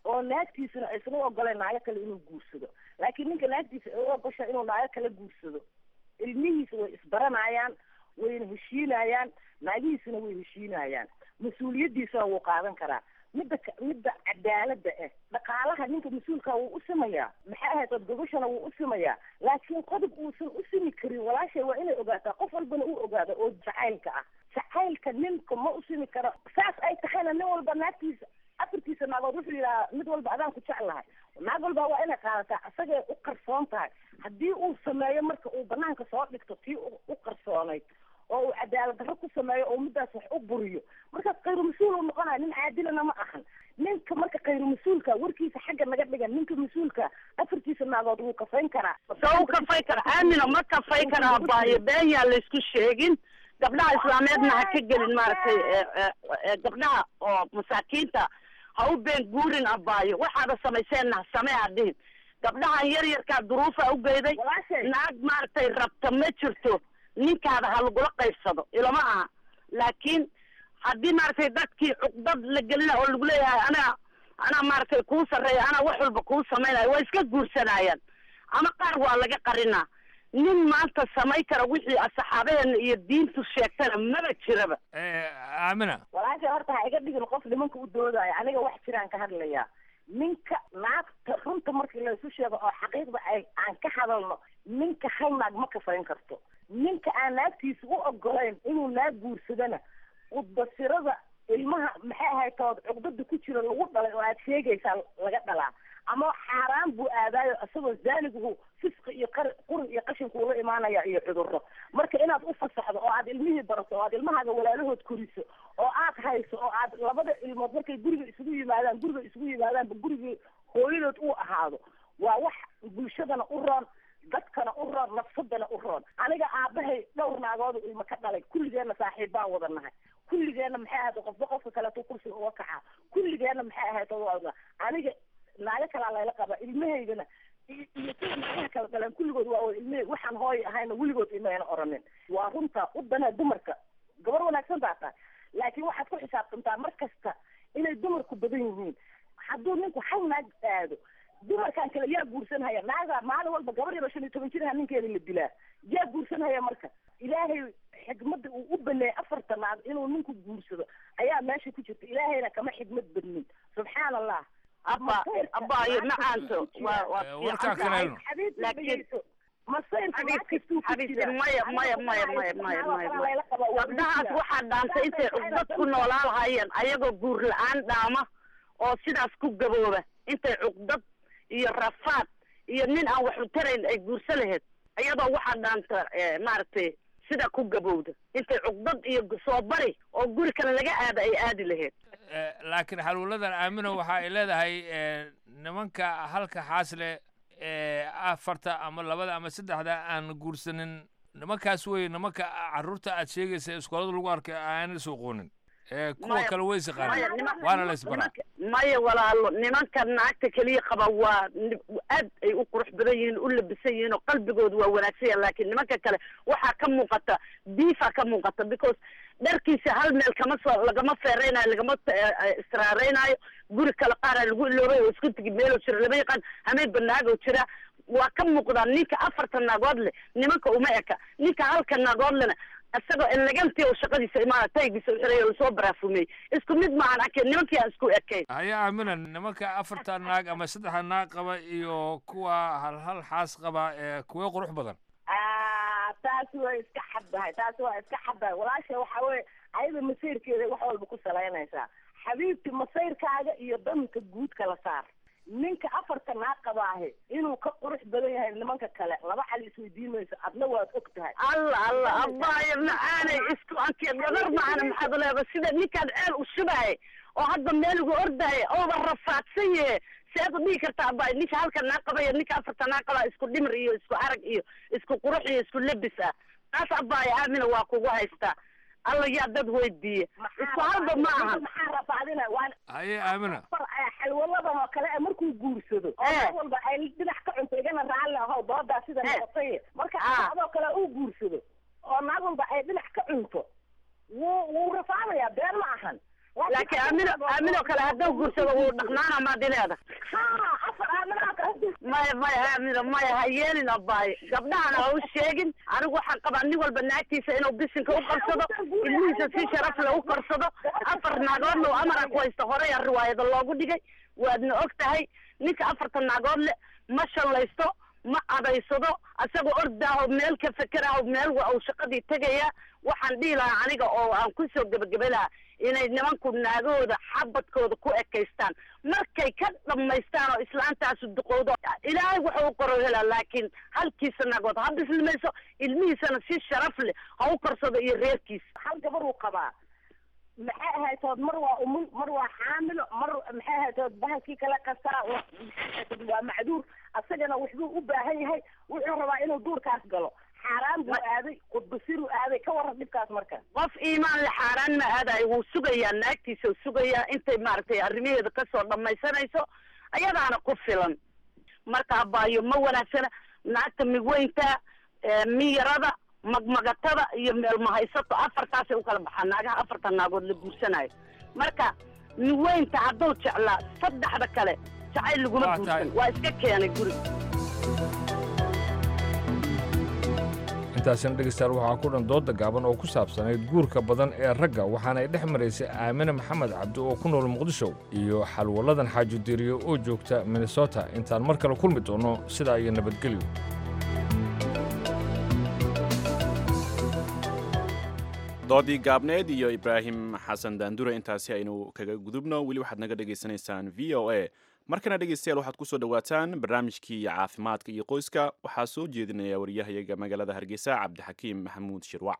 F: oo naagtiisuna aysan u ogoleen naago kale inuu guursado laakiin ninka naagtiisa ay u ogosha inuu naago kale guursado ilmihiisa way isbaranayaan wayna heshiinayaan naagihiisuna way heshiinayaan mas-uuliyaddiisana wuu qaadan karaa midda ka- midda cadaaladda ah dhaqaalaha ninka mas-uulka wuu u simayaa maxay ahayd od gobashana wuu u simayaa laakiin qodob uusan u simi karin walaashay waa inay ogaataa qof walbana uu ogaado oo jacaylka ah jacaylka ninka ma u simi karo saas ay tahayna nin walba naagtiisa afartiisa naagood wuxuu yidhahaa mid walba adaan ku jeclahay naag walba waa inay qaadataa asagay u qarsoon tahay haddii uu sameeyo marka uu banaanka soo dhigto tii u u qarsoonayd oo uu cadaalad darro ku sameeyo oo middaas wax u buriyo markaas khayru mas-uul uu noqonaya nin caadilana ma ahan ninka marka khayru mas-uulka warkiisa xagga naga dhigan ninka mas-uulka afartiisa naagood wuu kafayn karaa
U: soo u kafay kara aamina ma kafay karaa baayo been yaa laysku sheegin gabdhaha islaameedna ha ka gelin maaragtay ee, ee, ee, gabdhaha oo masaakiinta ha u been guurin abaayo waxaada samayseenna ha samee ha dhihin gabdhahan yar yarkaa duruufa u geyday naag maaragtay rabta ma jirto ninkaada ha lagula qaybsado ilama aha laakiin haddii maaragtay dadkii cuqdad la gelina oo lagu leeyahay anaa anaa maaragtay kuu sarreeya anaa wax walba kuu samaynaya waa iska guursanayaan ama qaar waa laga qarinaa nin maanta samay kara wixii saxaabadeena iyo diintu sheegtana maba jiraba
T: aamina
F: walaashay horta ha iga dhigin qof nimanka u doodaayo aniga wax jiraan ka hadlayaa ninka naagta runta markii laysu sheego oo xaqiiqda ay aan ka hadalno ninka hal naag ma kafayn karto ninka aan naagtiisa u ogolayn inuu naag guursadana udbasirada ilmaha maxay ahayd tood cugdada ku jira lagu dhalay oo aad sheegaysaa laga dhalaa ama xaaraan buu aadaayo isagoo zaaniguhu fisqi iyo qar qurun iyo qashinku ula imaanaya iyo cudurro marka inaad u fasaxdo oo aad ilmihii barato oo aad ilmahaaga walaalahood koriso oo aad hayso oo aad labada ilmood markay guriga isugu yimaadaan guriga isugu yimaadaanba gurigii hooyadood uu ahaado waa wax bulshadana u roon dadkana u roon nafsadana u roon aniga aabahay dhowr naagoodu ilmo ka dhalay kulligeenna saaxiib baan wada nahay kulligeenna maxay ahayd qofba qofka kaleeto kursiga uga kacaa kulligeenna maxay ahayd wada aniga naago kalaa layla qabaa ilmahaydana iyo iyo kuwa naagaha kala dhaleen kulligood waa wada ilmahay waxaan hooy ahayna weligood imayna oranin waa runta u danaa dumarka gabar wanaagsan baa tahay laakiin waxaad ku xisaabtantaa mar kasta inay dumarku badan yihiin hadduu ninku hal naag aado dumarkan kale yaa guursanhaya naaga maalin walba gabar yaro shan iyo toban jiraha ninkeeda la dilaa yaa guursanhaya marka ilaahay xikmadda uu u baneeyay afarta naag inuu ninku guursado ayaa meesha ku jirta ilaahayna kama xikmad badnin subxaan allah
U: abba abaayo macaanto waa waa
T: warkaa kale helno.
U: laakiin
F: masayrka naag kastuu ku
U: xabiibti
F: jira
U: maya maya maya maya maya maya maya gabdhahaas waxaa dhaantay intay cugdad ku noolaa lahaayeen ayagoo guur la-aan dhaama oo sidaas ku gabooba intay cugdad iyo rafaad iyo nin aan wax u tarayn ay guurso lahayd iyadoo waxaa dhaanta eh, maaragtay sida ku gabowda intay cugdad iyo soo bari oo guri kale laga aada ay aadi lahayd
T: Eh, laakiin xaluuladan aamino waxa ay leedahay eh, nimanka halka xaasle ee afarta ama labada ama saddexda aan guursanin nimankaas wey nimanka carruurta aad sheegaysa iskoolada lagu arkay aan la soo qoonin Eh, kuwa
U: Maya-
T: kale way
U: maya,
T: isaqaaneen
U: niman-
T: waana la isbaraa
U: maya walaalo nimanka naagta keliya qaba waa ni- aad ay u qurux badan yihiin u labisan yihiin oo qalbigoodu waa wanaagsan yahay laakiin nimanka kale waxaa ka muuqata diifa ka muuqata because dharkiisa hal meel kama soo lagama feereynayo lagama eh, eh, israareynayo guri kale qaara lagu iloobay oo isku tigi meeloo jira lama yaqaan hameen banaagoo jira waa ka muuqdaa ninka afarta naagood leh nimanka uma eka ninka halka naagood lena isagoo elegantii oo shaqadiisa imaana taygiisa u xiray oo lasoo baraafumey isku mid maahan arkeen nimankii aan isku ekayn
T: haya aamina nimanka afarta naag ama saddexda naag qaba iyo kuwa hal hal xaas qaba ee kuwee qurux badan
F: Ah, taasi waa iska xaddahay taasi waa iska xaddahay walaasha waxa weye ayada masayrkeeda wax walba ku salaynaysaa xabiibti masayrkaaga iyo danka guud kala saar ninka afarta naag qabaahe inuu ka qurux badan yahay nimanka kale laba xal isweydiin mayso adna waad og tahay
U: alla alla abaayo macaanay isku anke gabar macana maxaad leeda sida ninkaan ceel u shubahay oo hadda meel ugu ordaya ooba rafaadsan yahe seed u dhihi kartaa abaayo ninka halka naa qabaya ninka afarta naa qabaa isku dhimir iyo isku arag iyo isku qurux iyo isku lebis ah taas abaayo aamina waa kugu haystaa alla yaa dad weydiiya isku halba ma ahan
F: maxaa rafaadina waan
T: haye aamina
F: far xalwaladan oo kale markuu guursado oo mar walba ay dhinac ka cunto igana raalli ahow doodaa sida noqotay marka adoo kale uu guursado oo naag walba ay dhinac ka cunto wuu wuu rafaadayaa been ma ahan
U: laakiin laakiin aamino aaminoo kale hadduu guursado wuu dhaqnaana maad ileeda maya maya aamino maya ha yeelin abaaye gabdhahana ha u sheegin anigu waxaan qabaa nin walba naagtiisa inuu bisinka u qarsado ilmihiisa si sharaf le u qarsado afar naagoodna uu amara ku haysto horey a riwaayada loogu dhigay waadna og tahay ninka afartan naagood le ma shallaysto ma adaysado asagoo ordaaho meel ka fekeraho meel wa uu shaqadii tegaya waxaan dhihi lahaa aniga oo aan kusoo gebagebe lahaa inay nimanku naagahooda xabadkooda ku ekaystaan markay ka dhammaystaan oo islaantaasu duqowdo ilaahay wuxuu u qoro helaa laakiin halkiisa naagood ha bislimayso ilmihiisana si sharaf leh ha u korsado iyo reerkiisa
F: hal gabar uu qabaa maxay ahaytood mar waa umul mar waa xaamilo mar maxay ahaytood bahalkii kale kastaa waa macduur asagana waxbuu u baahan yahay wuxuu rabaa inuu duurkaas galo xaaraan buu aaday qudbasiruu aaday ka waran dhibkaas marka
U: qof iimaan le xaaraan ma aadayo wuu sugayaa naagtiisa u sugayaa intay maaragtay arrimaheeda kasoo dhammaysanayso ayadaana ku filan marka abaayo ma wanaagsana naagta migweynta miyarada magmagatada iyo meelmahaysato afartaasay u kala baxaan naagaha afartan naagood la guursanayo marka migweynta hadduu jeclaa saddexda kale jacayl laguma guursan waa iska keenay guriga
T: intaasina dhegeystayaal waxaa ku dhan dooda gaaban oo ku saabsanayd guurka badan ee ragga waxaana ay dhex maraysay aamine maxamed cabdi oo ku nool muqdisho iyo xalwaladan xaaji diriyo oo joogta minnesota intaan mar kale kulmi doonno sidaa iyo nabadgelyo
B: doodii gaabneed iyo ibraahim xasan daandure intaasi aynu kaga gudubno weli waxaad naga dhegaysanaysaan v o a markana dhegeystayaal waxaad ku soo dhowaataan barnaamijkii caafimaadka iyo qoyska waxaa soo jeedinaya wariyahayaga magaalada hargeysa cabdixakiim maxamuud shirwac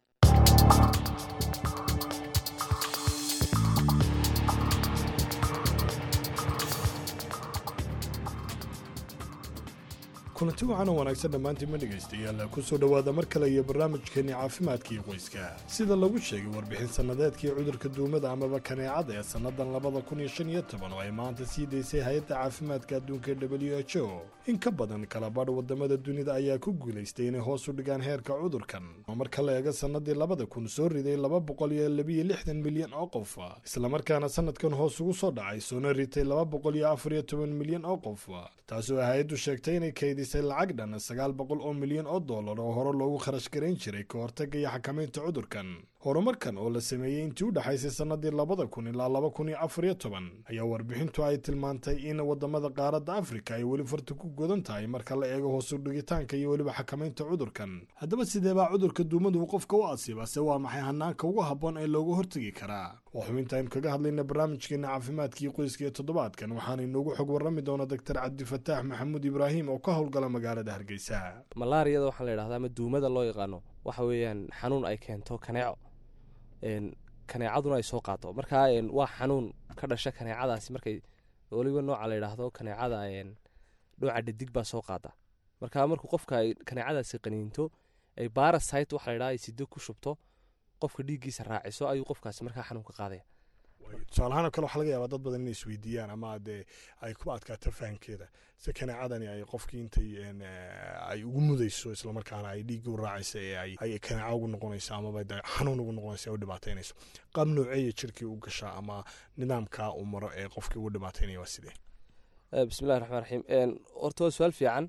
C: kulanti waxaan u wanaagsan dhammaantiin ma dhegaystayaal ku soo dhowaada mar kale iyo barnaamijkeenni caafimaadka iyo qoyska sida lagu sheegay warbixin sannadeedkii cudurka duumada amaba kaneecada ee sannadan labada kun iyo shan iyo toban oo ay maanta sii daysay hay-adda caafimaadka adduunka w h o in ka badan kala badh wadamada dunida ayaa ku guulaystay inay hoos u dhigaan heerka cudurkan oo marka la eega sannadii labada kun soo riday laba boqol iyo labiyo lixdan milyan oo qof islamarkaana sanadkan hoos ugu soo dhacay soona ritay laba boqol iyo afar iyo toban milyan oo qof taasoo hay-addu sheegtay inay kaydisay lacag dhan sagaal boqol oo milyan oo dollar oo hore loogu kharash garayn jiray ka hortagga iyo xakamaynta cudurkan horumarkan oo la sameeyey intii u dhexaysay sannadii labada kun ilaa laba kun iyo afar iyo toban ayaa warbixintu ay tilmaantay in wadamada qaaradda afrika ay weli farta ku godan tahay marka la eego hoos u dhigitaanka iyo weliba xakamaynta cudurkan haddaba sidee baa cudurka duumadu uu qofka u asiiba se waa maxay hanaanka ugu habboon ee looga hortegi karaa waa xubinta aynu kaga hadlayna barnaamijkeena caafimaadkii qoyska ee toddobaadkan waxaana inoogu xog warrami doona doctor cabdifataax maxamuud ibraahim oo ka howlgala magaalada hargeysa
V: malaariyada waxaa la yidhahdaa ama duumada loo yaqaano waxa weeyaan xanuun ay keento kaneeco kaneecaduna ay soo qaato marka waa xanuun ka dhasha kaneecadaasi markay weliba nooca la yidhaahdo kaneecada dhooca dhadig baa soo qaada marka markuu qofka ay kaneecadaasi qaniinto ay barasite waxa la yidhahda ay sido ku shubto qofka dhiiggiisa raaciso ayuu qofkaasi markaa xanuun ka qaadaya
C: tusaalahaan oo kale waxaa laga yaabaa dad badan inay isweydiiyaan ama dee ay ku adkaato fahamkeeda si kaneecadani ay qofkii intay ay ugu mudayso islamarkaana ay dhiigga u raacaysa ee ay kaneeca ugu noqonayso amaba de xanuun ugu noqonayso ee u dhibaataynayso qaab nooceeya jirkii u gashaa ama nidaamka uu maro ee qofkii ugu dhibaataynaya waa sidee
V: bismillahi raxmaan raxiim horta waa su-aal fiican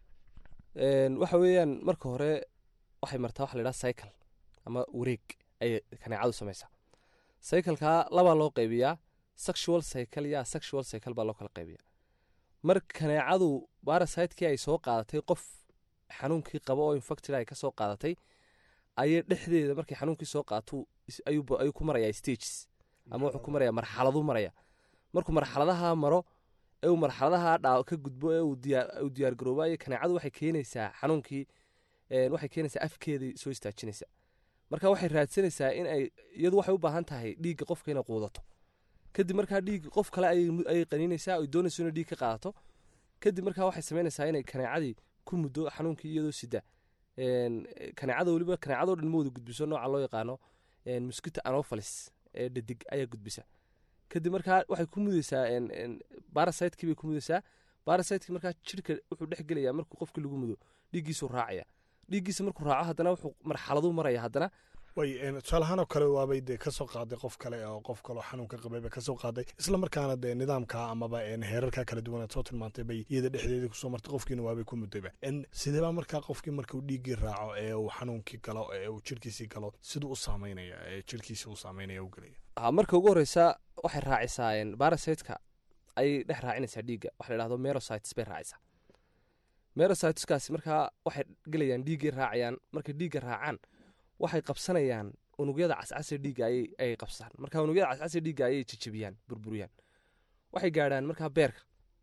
V: waxa weeyaan marka hore waxay martaa waxa la yidhaha cycle ama wareeg ayay kaneecadu samaysaa cycleka labaa loo qaybiyaa sexual cycle iyo asexual cycle baa loo kala qaybiyaa mar kaneecadu barasitekii ay soo qaadatay qof xanuunkii qabo oo infected ay ka soo qaadatay ayay dhexdeeda markay xanuunkii soo qaato ayuu ku marayaa stages ama wuxuu ku maraya marxaladu maraya markuu marxaladaha maro ee uu marxaladaha dhaa ka gudbo ee uu diyaar garoobayo kaneecadu waxay keenaysaa xanuunkii waxay keenaysaa afkeedii soo istaajinaysa marka waxay raadsanaysaa in ay iyadu waxay u baahan tahay dhiigga qofka inay quudato kadib markaa dhiig qof kale ayay qaniinaysaa oy doonayso inay dhiig ka qaadato kadib markaa waxay samaynaysaa inay kaneecadii ku muddo xanuunkii iyadoo sida kaneecada weliba kaneecadoo dhan ma wada gudbiso nooca loo yaqaano mosquito anopheles ee dhadig ayaa gudbisa kadib markaa waxay ku mudaysaa barasiteki bay ku mudaysaa barasiteki markaa jirka wuxuu dhex gelayaa markuu qofkii lagu mudo dhiiggiisuu raacaya dhiiggiisa markuu raaco haddana wuxuu marxaladuu maraya haddana
C: way tusaale ahaan oo kale waabay dee kasoo qaaday qof kale oo qof kaleo xanuunka qabayba kasoo qaaday isla markaana dee nidaamka amaba heerarka kala duwan aad soo tilmaantay bay iyada dhexdeedii kusoo martay qofkiina waabay ku mudayba sideebaa markaa qofkii marka uu dhiiggii raaco ee uu xanuunkii galo ee uu jirkiisii galo siduu u saameynaya ee jirkiisii u saameynaya u gelaya
V: ha marka ugu horeysa waxay raacisaa barasiteka ayay dhex raacinaysaa dhiigga waxa la dhahdo merosites bay raacisaa merositeskaasi markaa waxay gelayaan dhiiggay raacayaan markay dhiigga raacaan waxay qabsanayaan unugyada cascase dhiigga ayay qabsaan marka unugyada cascase dhiigga ayay jejebiyaan burburiyaan waxay gaadhaan markaa beerka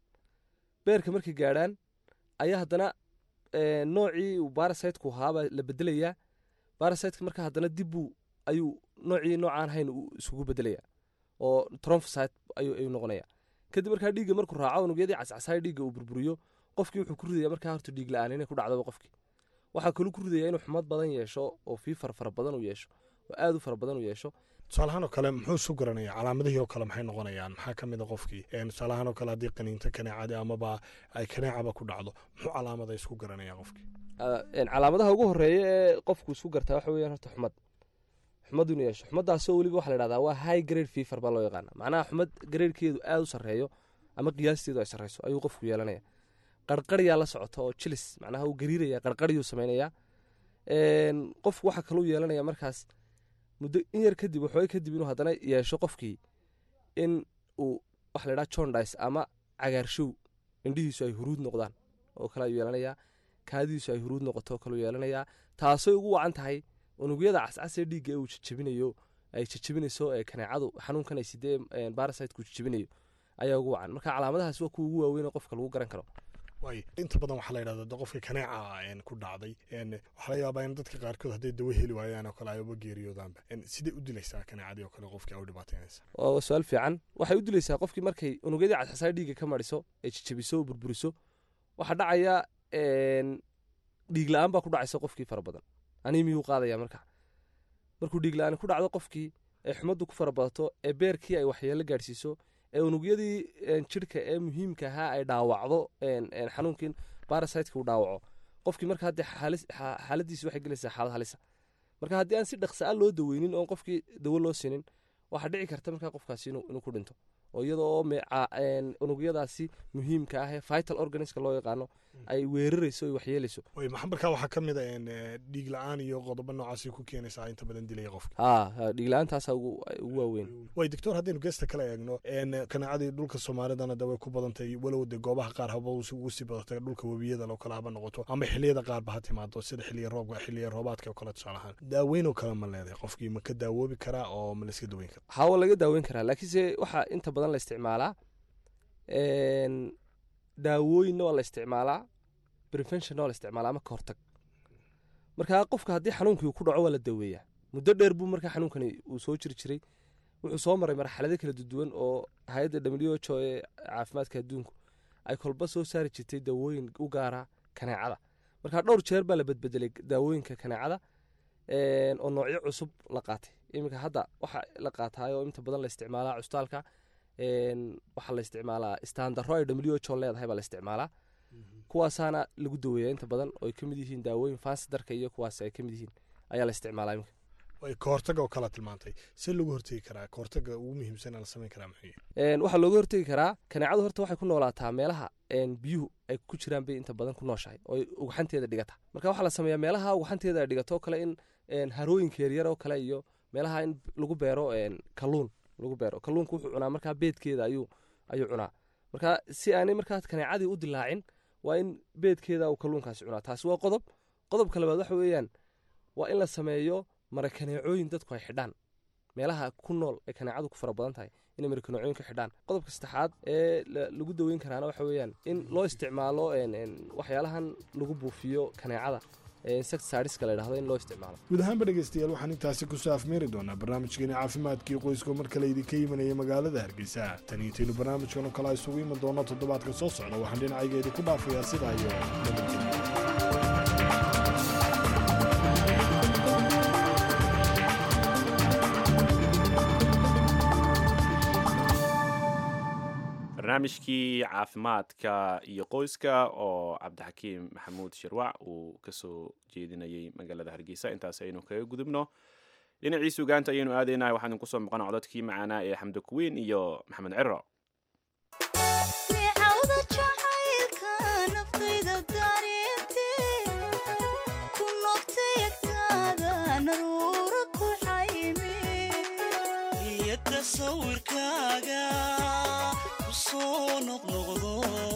V: beerka markay gaadhaan ayaa haddana noocii uu barasitku ahaabaa la bedelayaa barasitka marka haddana dibbuu ayuu noocii noocaan hayn isugu bedelayaa oo tromphosite ayuu noqonaya kadib markaa dhiigga markuu raaco unugyadii cascasaaya dhiigga uu burburiyo qofkii wuxuu ku ridaya markaa horta dhiig la-aan inay ku dhacdaba qofkii waxaa kaluu ku ridaya inuu xumad badan yeesho oo fiifar fara badan u yeesho oo aad u fara badan u yeesho
C: tusaalahaan oo kale muxuu isu garanaya calaamadihii oo kale maxay noqonayaan maxaa ka mid a qofkii tusaalahaan oo kale haddii qaniinto kaneecadi amaba ay kaneecaba ku dhacdo muxuu calaamada isku garanaya qofkii
V: calaamadaha ugu horeeya ee qofku isku gartaa waxa weeyaan horta xumad xumad inuu yeesho xumadaasoo weliba waxa la dhahdaa waa high grade fever baa loo yaqaana macnaha xumad gradekeedu aad u sarreeyo ama qiyaasteedu ay sarreyso ayuu qofku yeelanaya qarqaryaa la socota oo jilis macnaha uu gariiraya qarqaryuu samaynayaa qofku waxa kaluu yeelanaya markaas muddo in yar kadib waxooga kadib inuu haddana yeesho qofkii in uu waxa la dhaha jondis ama cagaarshow indhihiisu ay huruud noqdaan oo kale ayuu yeelanayaa kaadidiisu ay huruud noqoto oo kaleu yeelanayaa taasay ugu wacan tahay unugyada cascasee dhiigga ee uu jejebinayo ay jejebinayso ee kaneecadu xanuunkan ay sidee barasitku jejebinayo ayaa ugu wacan marka calaamadahaas waa kuwa ugu waaweyn oo qofka lagu garan karo
C: waay inta badan waxaa la yidhahda qofka kaneeca ku dhacday waxaa laga yaabaa in dadka qaarkood hadday dawo heli waayaan oo kale ay uba geeriyoodaanba sidee u dilaysaa kaneecadii oo kale qofkii ay u dhibaataynaysa
V: waa su-aal fiican waxay u dilaysaa qofkii markay unugyadii cascasaa dhiigga ka mariso ee jejebiso oo burburiso waxaa dhacaya dhiig la-aan baa ku dhacaysa qofkii fara badan animiyuu qaadaya marka markuu dhiig la-aan ku dhacdo qofkii ee xumaddu ku fara badato ee beerkii ay waxyeelo gaadhsiiso ee unugyadii jirhka ee muhiimka ahaa ay dhaawacdo xanuunkiin barasitka uu dhaawaco qofkii marka haddee xaaladiisi waxay gelaysaa xaalad halisa marka haddii aan si dhaqsa a loo daweynin oon qofkii dawo loo sinin waxaa dhici karta markaa qofkaasi inuu ku dhinto oo iyada oo unugyadaasi muhiimka ah ee vital organiska loo yaqaano ay weerarayso ay waxyeelayso
C: markaa waxaa ka mid a dhiig la-aan iyo qodobo noocaasi ku keenaysaa inta badan dilaya qofka
V: ha dhiig la-aantaasa ugu waaweyn
C: way doctor haddaynu geesta kala eegno kaneecadii dhulka soomaalidana de way ku badantay walow de goobaha qaar haba ugu sii badatay dhulka webiyada oo kale haba noqoto ama xiliyada qaarba ha timaado sida xiliya roobka xiliya roobaadka oo kale tusaale ahaan daaweyn oo kale ma leedahay qofkii ma ka daawoobi karaa oo ma la iska daweyn karaa
V: hawa laga daaweyn karaa laakiinse waxaa inta badan la isticmaalaa daawooyinna waa la isticmaalaa preventionna waa la isticmaalaa ama ka hortag marka qofka haddii xanuunkii ku dhaco waa la daweeyaa muddo dheer buu markaa xanuunkani uu soo jiri jiray wuxuu soo maray marxalado kala duwan oo hay-adda w h o ee caafimaadka adduunku ay kolba soo saari jirtay daawooyin u gaara kaneecada marka dhowr jeer baa la bedbedelay daawooyinka kaneecada oo noocyo cusub la qaatay iminka hadda waxa la qaataayoo inta badan la isticmaalaa custaalka waxaa la isticmaalaa standaro ay w h o leedahay baa la isticmaalaa kuwaasaana lagu daweeya inta badan oo ay ka mid yihiin daawooyin fansidarka iyo kuwaas ay ka mid yihiin ayaa la isticmaalaa iminka
C: way kahortaga oo kala tilmaantay see lagu hortegi karaa kahortaga ugu muhiimsan la samayn karaa muxuu
V: waxaa looga hortegi karaa kaneecadu horta waxay ku noolaataa meelaha biyuhu ay ku jiraan bay inta badan ku nooshahay oo ugxanteeda dhigata marka waxaa la sameeyaa meelaha ugxanteeda ay dhigato oo kale in harooyinka yaryar oo kale iyo meelaha in lagu beero kalluun lagu beero kalluunka wuxuu cunaa markaa beedkeeda ayuu ayuu cunaa marka si aanay markaa kaneecadii u dilaacin waa in beedkeeda uu kalluunkaasi cunaa taasi waa qodob qodobka labaad waxa weeyaan waa in la sameeyo marakaneecooyin dadku ay xidhaan meelaha ku nool ee kaneecadu ku fara badan tahay inay marakaneecooyin ka xidhaan qodobka saddexaad ee lagu daweyn karaana waxa weeyaan in loo isticmaalo waxyaalahan lagu buufiyo kaneecada insecticideska la yidhahdo in loo isticmaalo
C: guud ahaanba dhegeystayaal waxaan intaasi kusoo afmeeri doonaa barnaamijkeeni caafimaadkii qoyska mar kale idinka imanaya magaalada hargeysa tan intaynu barnaamijkan oo kale a isugu iman doono toddobaadka soo socda waxaan dhinacaygeedi ku dhaafayaa sidaa iyo nabadgelya
B: barnaamijkii caafimaadka iyo qoyska oo cabdixakiim maxamuud shirwac uu kasoo jeedinayay magaalada hargeysa intaas aynu kaga gudubno dhinacii sugaanta ayaynu aadaynahay waxaan idinku soo maqan codadkii macaanaa ee xamdi kuwiin iyo maxamed ciro
E: neecawda jacaylka naftayda dareentee ku noqtay agtaada naruura ku xayme
H: iyo tasawirkaaga ku soo noqnoqdo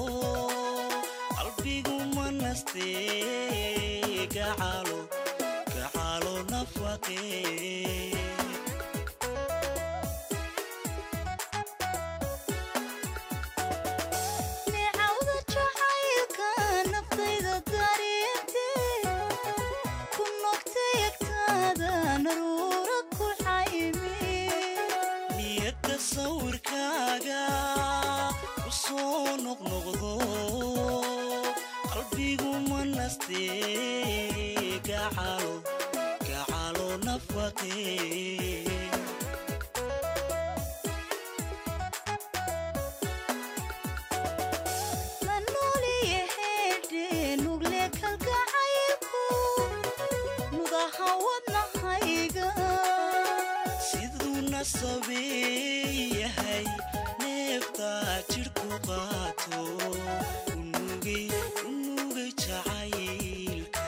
H: qalbigu ma nastee gacalo gacalo nafaqee
E: neecawda jacaylka naftayda dareentee ku noqtay agtaada naruura ku xayme
H: iyo tasawirkaaga ku soo noqnoqdo qalbigu ma nastee gacalo gacalo nafaqee
E: la nooliye heedhe nugle kalgacaylku nudaha wadnahayga
H: siduu nasabeeyahay neeftaa jidhku qaato unugay unugay jacaylka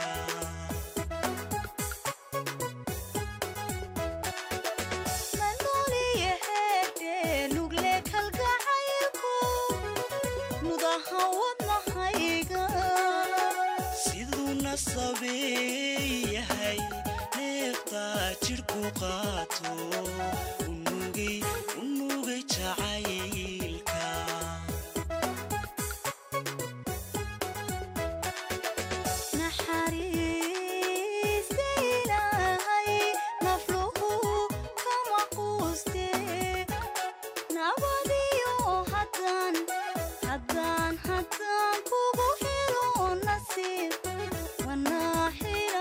E: la nooliye heedhe nugle kalgacaylku nudaha wadnahayga
H: siduu nasabeeyahay neeftaa jidhku qaato unugay unugay jacaylka
E: naxariista ilaahay nafluhu kama quuste nabadiyo haddaan haddaan haddaan kugu helo nasiib wanaaxila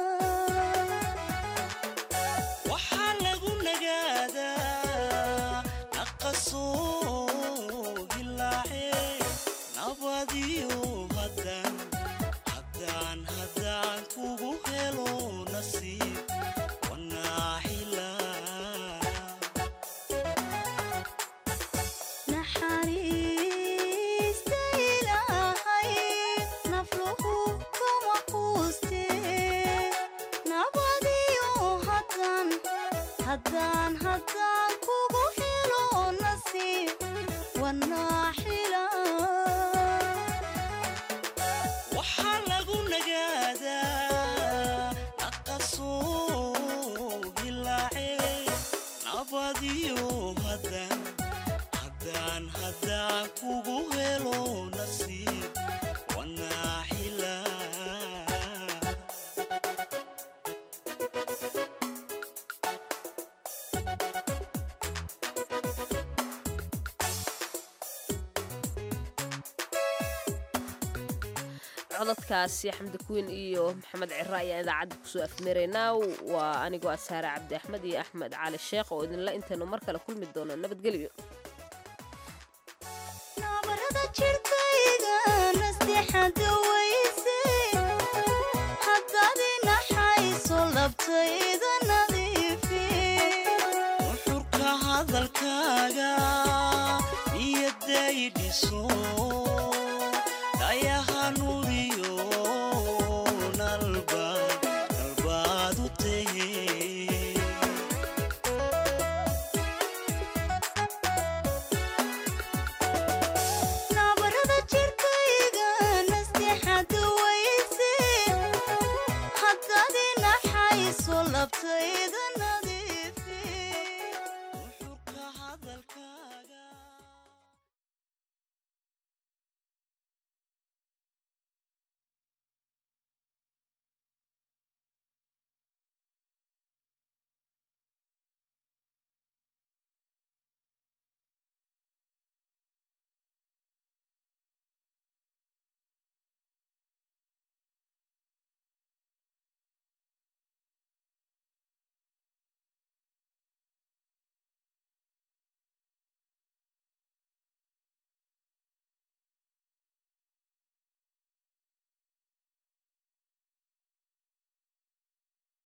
H: waxaa lagu nagaadaa naqasoo dilaace nabadiyo haddaan haddaan haddaan kugu helo nasiib wanaaxila
E: naxariista ilaahay nafluhu kama quuste nabadiyo haddaan haddaan haddaan kugu helo nasiib wanaaxila
H: waxaa lagu nagaadaa naqasoo dilaace nabadiyo haddaan haddaan haddaan kugu helo nasiib wanaaxila
A: codadkaasi xamdi kuwiin iyo maxamed ciro ayaan idaacadda kusoo afmeeraynaa waa anigoo ah saare cabdi axmed iyo axmed cali sheekh oo idinla intaynu mar kale kulmi doono nabadgelyo
E: nabarada jirkayga nasteexada weyse haddaad inaxayso labtayda nadiifi
H: nuxurka hadalkaaga niyadday dhiso dhayaha nuuriyo nalbaad nalbaad u tahe
E: nabarada jirkayga nasteexada weyse haddaad inaxayso labtayda